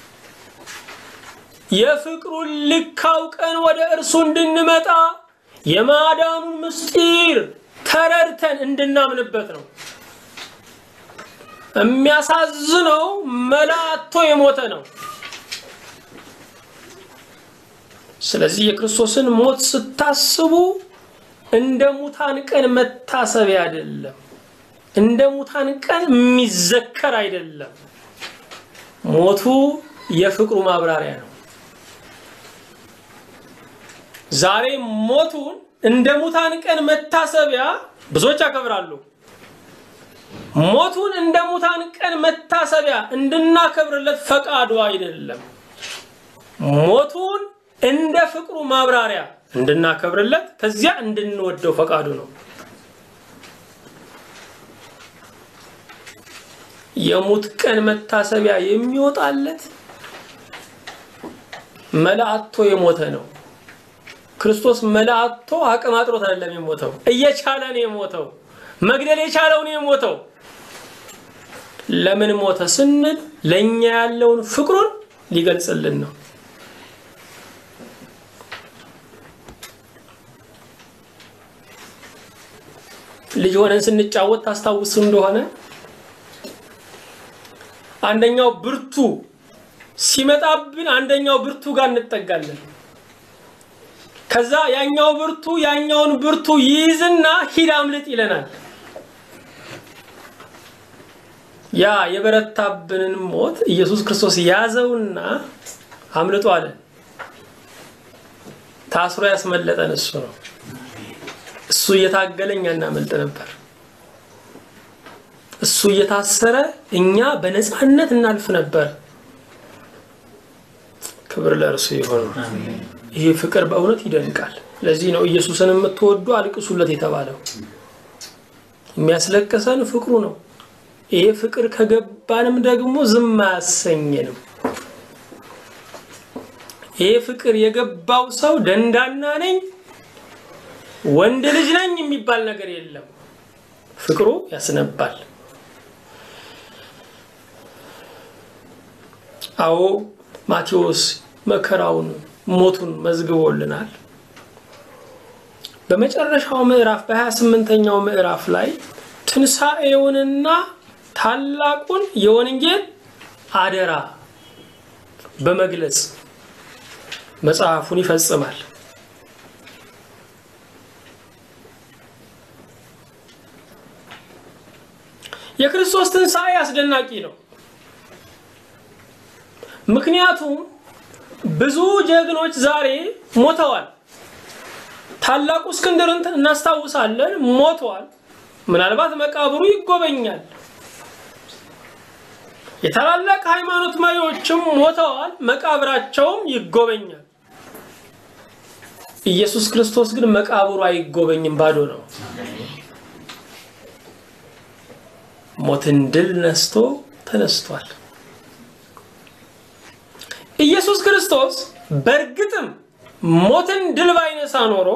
የፍቅሩን ልክ አውቀን ወደ እርሱ እንድንመጣ የማዳኑን ምስጢር ተረድተን እንድናምንበት ነው። የሚያሳዝነው መላቶ የሞተ ነው። ስለዚህ የክርስቶስን ሞት ስታስቡ እንደ ሙታን ቀን መታሰቢያ አይደለም፣ እንደ ሙታን ቀን የሚዘከር አይደለም። ሞቱ የፍቅሩ ማብራሪያ ነው። ዛሬ ሞቱን እንደ ሙታን ቀን መታሰቢያ ብዙዎች ያከብራሉ። ሞቱን እንደ ሙታን ቀን መታሰቢያ እንድናከብርለት ፈቃዱ አይደለም። ሞቱን እንደ ፍቅሩ ማብራሪያ እንድናከብርለት ከዚያ እንድንወደው ፈቃዱ ነው። የሙት ቀን መታሰቢያ የሚወጣለት መላእቶ የሞተ ነው። ክርስቶስ መላእቶ አቅም አጥሮት አይደለም የሞተው፣ እየቻለ ነው የሞተው። መግደል የቻለው ነው የሞተው። ለምን ሞተ ስንል ለእኛ ያለውን ፍቅሩን ሊገልጽልን ነው። ልጅ ሆነን ስንጫወት ታስታውሱ እንደሆነ አንደኛው ብርቱ ሲመጣብን አንደኛው ብርቱ ጋር እንጠጋለን። ከዛ ያኛው ብርቱ ያኛውን ብርቱ ይይዝና ሂድ አምልጥ ይለናል። ያ የበረታብንን ሞት ኢየሱስ ክርስቶስ ያዘውና አምልጦ አለ። ታስሮ ያስመለጠን እሱ ነው። እሱ እየታገለ እኛ እናመልጥ ነበር። እሱ እየታሰረ እኛ በነፃነት እናልፍ ነበር። ክብር ለእርሱ ይሆን። ይህ ፍቅር በእውነት ይደንቃል። ለዚህ ነው ኢየሱስን የምትወዱ አልቅሱለት የተባለው። የሚያስለቅሰን ፍቅሩ ነው። ይሄ ፍቅር ከገባንም ደግሞ ዝም አያሰኘንም። ይሄ ፍቅር የገባው ሰው ደንዳና ነኝ ወንድ ልጅ ነኝ የሚባል ነገር የለም። ፍቅሩ ያስነባል። አዎ ማቴዎስ መከራውን ሞቱን መዝግቦልናል። በመጨረሻው ምዕራፍ በ28ኛው ምዕራፍ ላይ ትንሣኤውንና ታላቁን የወንጌል አደራ በመግለጽ መጽሐፉን ይፈጽማል። የክርስቶስ ትንሣኤ አስደናቂ ነው። ምክንያቱም ብዙ ጀግኖች ዛሬ ሞተዋል። ታላቁ እስክንድርን እናስታውሳለን፣ ሞቷል። ምናልባት መቃብሩ ይጎበኛል። የታላላቅ ሃይማኖት መሪዎችም ሞተዋል፣ መቃብራቸውም ይጎበኛል። ኢየሱስ ክርስቶስ ግን መቃብሩ አይጎበኝም፣ ባዶ ነው። ሞትን ድል ነስቶ ተነስቷል። ኢየሱስ ክርስቶስ በእርግጥም ሞትን ድል ባይነሳ ኖሮ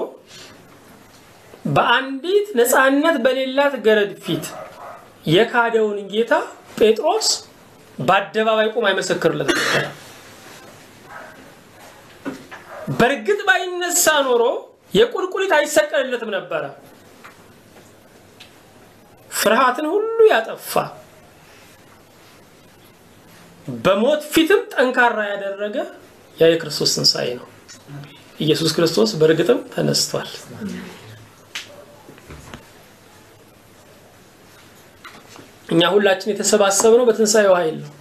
በአንዲት ነፃነት በሌላት ገረድ ፊት የካደውን ጌታ ጴጥሮስ በአደባባይ ቁም አይመሰክርለት ነበር። በእርግጥ ባይነሳ ኖሮ የቁልቁሊት አይሰቀልለትም ነበረ። ፍርሃትን ሁሉ ያጠፋ በሞት ፊትም ጠንካራ ያደረገ ያ የክርስቶስ ትንሣኤ ነው። ኢየሱስ ክርስቶስ በእርግጥም ተነስቷል። እኛ ሁላችን የተሰባሰብነው በትንሣኤው ኃይል ነው።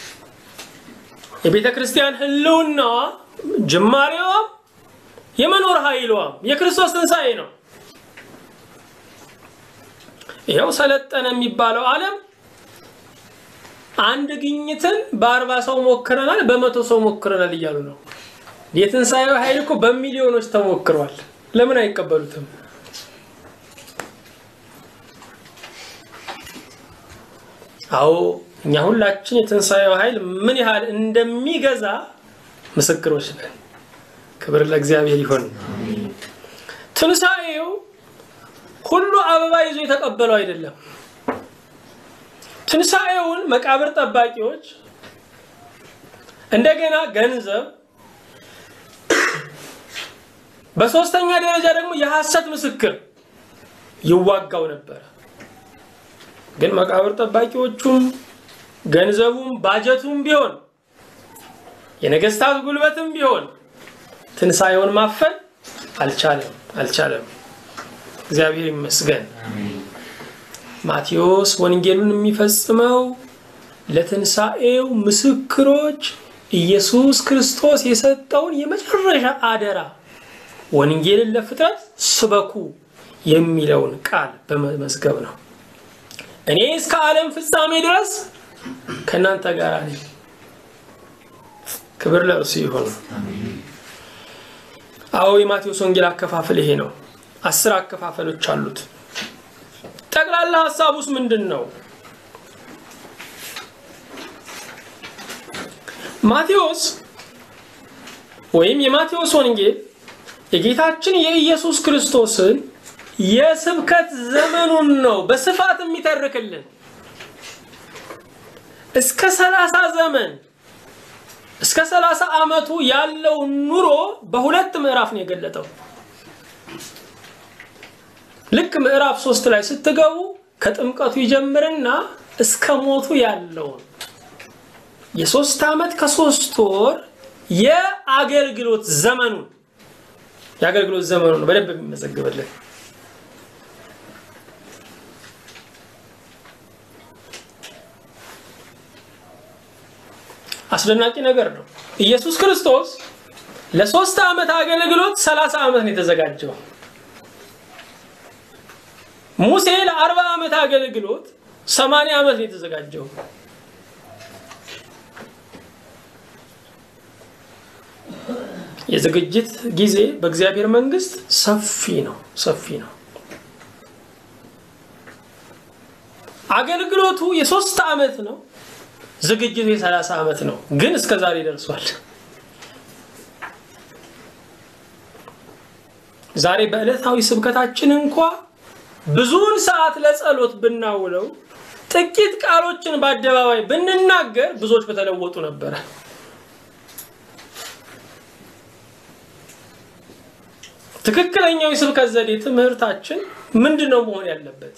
የቤተ ክርስቲያን ሕልውናዋ ጅማሬዋም የመኖር ኃይሏም የክርስቶስ ትንሣኤ ነው። ይኸው ሰለጠነ የሚባለው ዓለም አንድ ግኝትን በአርባ ሰው ሞክረናል፣ በመቶ ሰው ሞክረናል እያሉ ነው። የትንሣኤው ኃይል እኮ በሚሊዮኖች ተሞክሯል። ለምን አይቀበሉትም? አዎ እኛ ሁላችን የትንሣኤው ኃይል ምን ያህል እንደሚገዛ ምስክሮች ነን። ክብር ለእግዚአብሔር ይሁን። ትንሣኤው ሁሉ አበባ ይዞ የተቀበለው አይደለም። ትንሣኤውን መቃብር ጠባቂዎች እንደገና ገንዘብ፣ በሶስተኛ ደረጃ ደግሞ የሐሰት ምስክር ይዋጋው ነበረ። ግን መቃብር ጠባቂዎቹም ገንዘቡም ባጀቱም ቢሆን የነገስታት ጉልበትም ቢሆን ትንሣኤውን ማፈን አልቻለም አልቻለም። እግዚአብሔር ይመስገን። ማቴዎስ ወንጌሉን የሚፈጽመው ለትንሣኤው ምስክሮች ኢየሱስ ክርስቶስ የሰጠውን የመጨረሻ አደራ ወንጌልን ለፍጥረት ስበኩ የሚለውን ቃል በመመዝገብ ነው። እኔ እስከ ዓለም ፍጻሜ ድረስ ከእናንተ ጋር ነኝ። ክብር ለእርሱ ይሁን። አዎ የማቴዎስ ወንጌል አከፋፈል ይሄ ነው። አስር አከፋፈሎች አሉት። ጠቅላላ ሀሳቡስ ምንድን ነው? ማቴዎስ ወይም የማቴዎስ ወንጌል የጌታችን የኢየሱስ ክርስቶስን የስብከት ዘመኑን ነው በስፋት የሚተርክልን። እስከ ሰላሳ ዘመን እስከ ሰላሳ ዓመቱ ያለው ኑሮ በሁለት ምዕራፍ ነው የገለጠው። ልክ ምዕራፍ ሶስት ላይ ስትገቡ ከጥምቀቱ ይጀምርና እስከ ሞቱ ያለውን የሶስት ዓመት ከሶስት ወር የአገልግሎት ዘመኑን የአገልግሎት ዘመኑን ነው በደንብ የሚመዘግብልን። አስደናቂ ነገር ነው። ኢየሱስ ክርስቶስ ለሶስት ዓመት አገልግሎት ሰላሳ ዓመት ነው የተዘጋጀው። ሙሴ ለአርባ ዓመት አገልግሎት ሰማንያ ዓመት ነው የተዘጋጀው። የዝግጅት ጊዜ በእግዚአብሔር መንግስት ሰፊ ነው፣ ሰፊ ነው። አገልግሎቱ የሶስት ዓመት ነው። ዝግጅቱ የሰላሳ ዓመት ነው። ግን እስከ ዛሬ ደርሷል። ዛሬ በዕለታዊ ስብከታችን እንኳ ብዙውን ሰዓት ለጸሎት ብናውለው ጥቂት ቃሎችን በአደባባይ ብንናገር ብዙዎች በተለወጡ ነበረ። ትክክለኛው የስብከት ዘዴ ትምህርታችን ምንድን ነው መሆን ያለበት?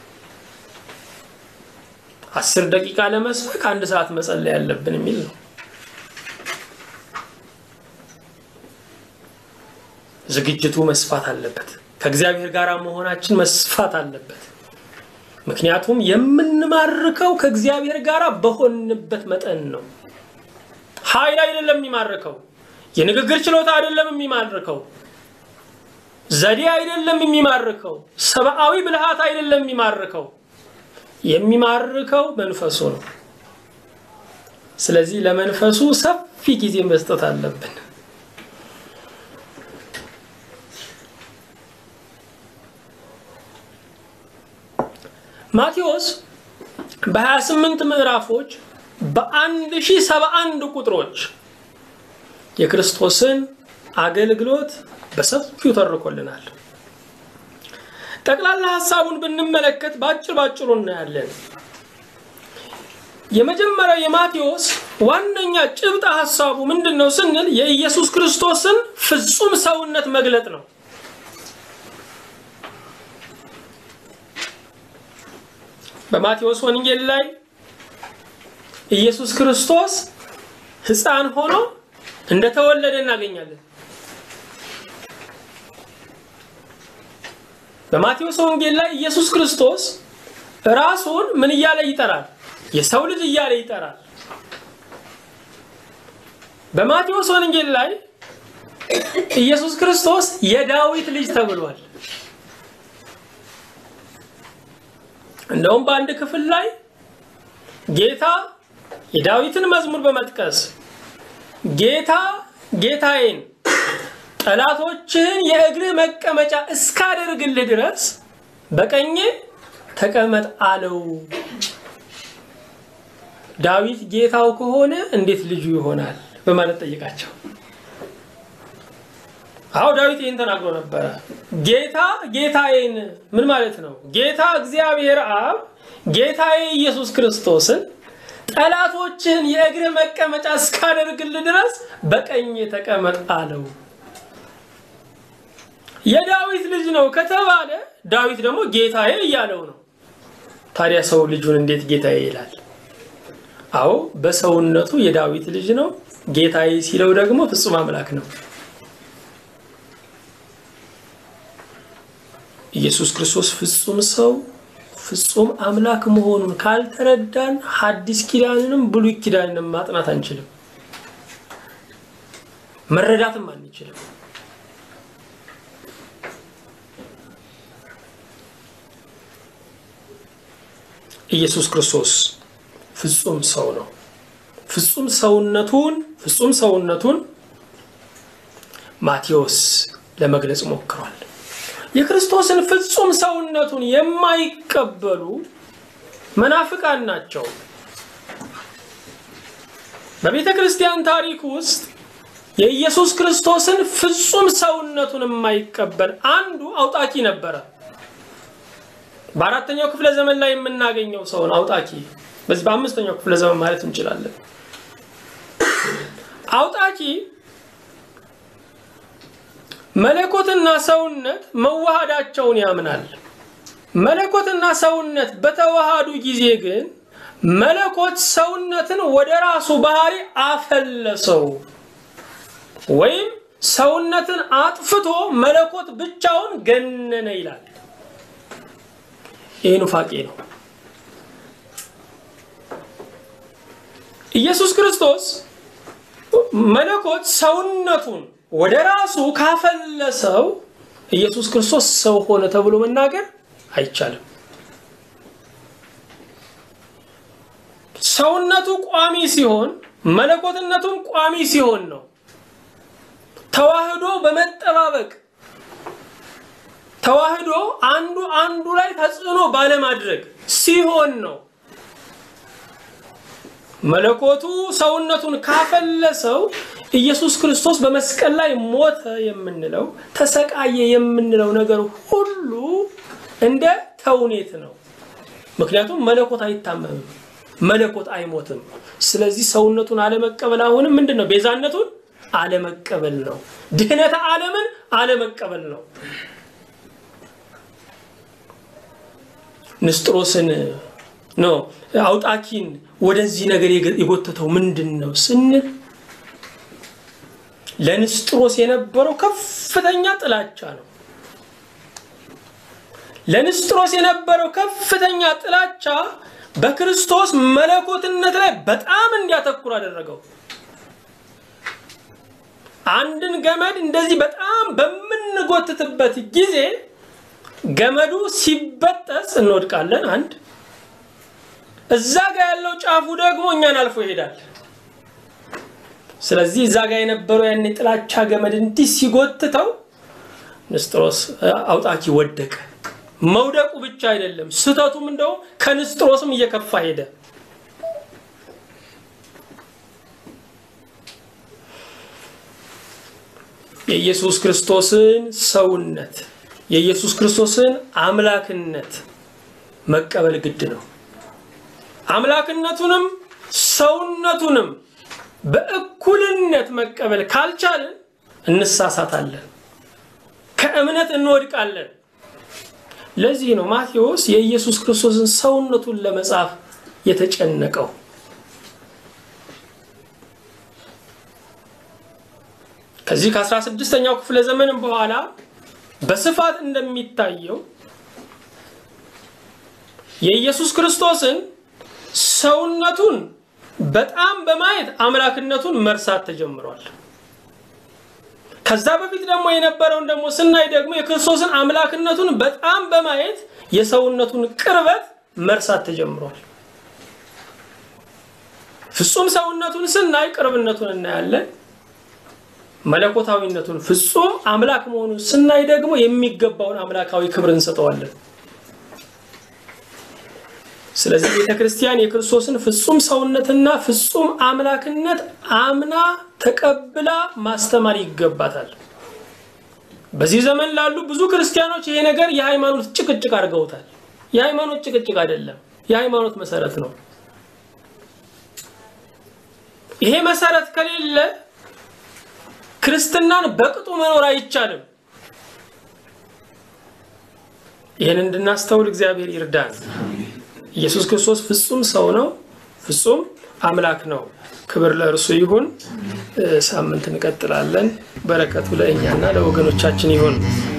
አስር ደቂቃ ለመስበክ አንድ ሰዓት መጸለይ ያለብን የሚል ነው። ዝግጅቱ መስፋት አለበት። ከእግዚአብሔር ጋር መሆናችን መስፋት አለበት። ምክንያቱም የምንማርከው ከእግዚአብሔር ጋር በሆንበት መጠን ነው። ኃይል አይደለም የሚማርከው፣ የንግግር ችሎታ አይደለም የሚማርከው፣ ዘዴ አይደለም የሚማርከው፣ ሰብአዊ ብልሃት አይደለም የሚማርከው የሚማርከው መንፈሱ ነው። ስለዚህ ለመንፈሱ ሰፊ ጊዜ መስጠት አለብን። ማቴዎስ በ28 ምዕራፎች በ1071 ቁጥሮች የክርስቶስን አገልግሎት በሰፊው ተርኮልናል። ጠቅላላ ሀሳቡን ብንመለከት በአጭር ባጭሩ እናያለን። የመጀመሪያው የማቴዎስ ዋነኛ ጭብጥ ሀሳቡ ምንድን ነው ስንል የኢየሱስ ክርስቶስን ፍጹም ሰውነት መግለጥ ነው። በማቴዎስ ወንጌል ላይ ኢየሱስ ክርስቶስ ሕፃን ሆኖ እንደተወለደ እናገኛለን። በማቴዎስ ወንጌል ላይ ኢየሱስ ክርስቶስ ራሱን ምን እያለ ይጠራል? የሰው ልጅ እያለ ይጠራል። በማቴዎስ ወንጌል ላይ ኢየሱስ ክርስቶስ የዳዊት ልጅ ተብሏል። እንደውም በአንድ ክፍል ላይ ጌታ የዳዊትን መዝሙር በመጥቀስ ጌታ ጌታዬን ጠላቶችህን የእግርህ መቀመጫ እስካደርግልህ ድረስ በቀኜ ተቀመጥ አለው። ዳዊት ጌታው ከሆነ እንዴት ልጁ ይሆናል በማለት ጠይቃቸው። አዎ ዳዊት ይህን ተናግሮ ነበረ። ጌታ ጌታዬን ምን ማለት ነው? ጌታ እግዚአብሔር አብ ጌታዬ ኢየሱስ ክርስቶስን ጠላቶችህን የእግርህ መቀመጫ እስካደርግልህ ድረስ በቀኜ ተቀመጥ አለው። የዳዊት ልጅ ነው ከተባለ ዳዊት ደግሞ ጌታዬ እያለው ነው። ታዲያ ሰው ልጁን እንዴት ጌታዬ ይላል? አዎ በሰውነቱ የዳዊት ልጅ ነው። ጌታዬ ሲለው ደግሞ ፍጹም አምላክ ነው። ኢየሱስ ክርስቶስ ፍጹም ሰው ፍጹም አምላክ መሆኑን ካልተረዳን ሐዲስ ኪዳንንም ብሉይ ኪዳንንም ማጥናት አንችልም፣ መረዳትም አንችልም። ኢየሱስ ክርስቶስ ፍጹም ሰው ነው። ፍጹም ሰውነቱን ፍጹም ሰውነቱን ማቴዎስ ለመግለጽ ሞክሯል። የክርስቶስን ፍጹም ሰውነቱን የማይቀበሉ መናፍቃን ናቸው። በቤተ ክርስቲያን ታሪክ ውስጥ የኢየሱስ ክርስቶስን ፍጹም ሰውነቱን የማይቀበል አንዱ አውጣቂ ነበረ። በአራተኛው ክፍለ ዘመን ላይ የምናገኘው ሰውን አውጣቂ በዚህ በአምስተኛው ክፍለ ዘመን ማለት እንችላለን። አውጣቂ መለኮትና ሰውነት መዋሃዳቸውን ያምናል። መለኮትና ሰውነት በተዋሃዱ ጊዜ ግን መለኮት ሰውነትን ወደ ራሱ ባህሪ አፈለሰው ወይም ሰውነትን አጥፍቶ መለኮት ብቻውን ገነነ ይላል። ይህ ኑፋቄ ነው። ኢየሱስ ክርስቶስ መለኮት ሰውነቱን ወደ ራሱ ካፈለሰው ኢየሱስ ክርስቶስ ሰው ሆነ ተብሎ መናገር አይቻልም። ሰውነቱ ቋሚ ሲሆን መለኮትነቱም ቋሚ ሲሆን ነው። ተዋህዶ በመጠባበቅ ተዋህዶ አንዱ አንዱ ላይ ተጽዕኖ ባለማድረግ ሲሆን ነው። መለኮቱ ሰውነቱን ካፈለሰው ኢየሱስ ክርስቶስ በመስቀል ላይ ሞተ የምንለው ተሰቃየ የምንለው ነገር ሁሉ እንደ ተውኔት ነው። ምክንያቱም መለኮት አይታመምም፣ መለኮት አይሞትም። ስለዚህ ሰውነቱን አለመቀበል አሁንም ምንድን ነው? ቤዛነቱን አለመቀበል ነው። ድህነተ ዓለምን አለመቀበል ነው። ንስጥሮስን ነው አውጣኪን ወደዚህ ነገር የጎተተው ምንድን ነው ስንል ለንስጥሮስ የነበረው ከፍተኛ ጥላቻ ነው። ለንስጥሮስ የነበረው ከፍተኛ ጥላቻ በክርስቶስ መለኮትነት ላይ በጣም እንዲያተኩር አደረገው። አንድን ገመድ እንደዚህ በጣም በምንጎትትበት ጊዜ ገመዱ ሲበጠስ እንወድቃለን። አንድ እዛ ጋር ያለው ጫፉ ደግሞ እኛን አልፎ ይሄዳል። ስለዚህ እዛ ጋር የነበረው ያን የጥላቻ ገመድ እንዲህ ሲጎትተው ንስጥሮስ አውጣኪ ወደቀ። መውደቁ ብቻ አይደለም፣ ስህተቱም እንደው ከንስጥሮስም እየከፋ ሄደ። የኢየሱስ ክርስቶስን ሰውነት የኢየሱስ ክርስቶስን አምላክነት መቀበል ግድ ነው። አምላክነቱንም ሰውነቱንም በእኩልነት መቀበል ካልቻልን እንሳሳታለን፣ ከእምነት እንወድቃለን። ለዚህ ነው ማቴዎስ የኢየሱስ ክርስቶስን ሰውነቱን ለመጻፍ የተጨነቀው። ከዚህ ከ16ኛው ክፍለ ዘመንም በኋላ በስፋት እንደሚታየው የኢየሱስ ክርስቶስን ሰውነቱን በጣም በማየት አምላክነቱን መርሳት ተጀምሯል። ከዛ በፊት ደግሞ የነበረውን ደግሞ ስናይ ደግሞ የክርስቶስን አምላክነቱን በጣም በማየት የሰውነቱን ቅርበት መርሳት ተጀምሯል። ፍጹም ሰውነቱን ስናይ ቅርብነቱን እናያለን። መለኮታዊነቱን ፍጹም አምላክ መሆኑን ስናይ ደግሞ የሚገባውን አምላካዊ ክብር እንሰጠዋለን። ስለዚህ ቤተ ክርስቲያን የክርስቶስን ፍጹም ሰውነትና ፍጹም አምላክነት አምና ተቀብላ ማስተማር ይገባታል። በዚህ ዘመን ላሉ ብዙ ክርስቲያኖች ይሄ ነገር የሃይማኖት ጭቅጭቅ አድርገውታል። የሃይማኖት ጭቅጭቅ አይደለም፣ የሃይማኖት መሰረት ነው። ይሄ መሰረት ከሌለ ክርስትናን በቅጡ መኖር አይቻልም። ይህን እንድናስተውል እግዚአብሔር ይርዳን። ኢየሱስ ክርስቶስ ፍጹም ሰው ነው፣ ፍጹም አምላክ ነው። ክብር ለእርሱ ይሁን። ሳምንት እንቀጥላለን። በረከቱ ለእኛና ለወገኖቻችን ይሁን።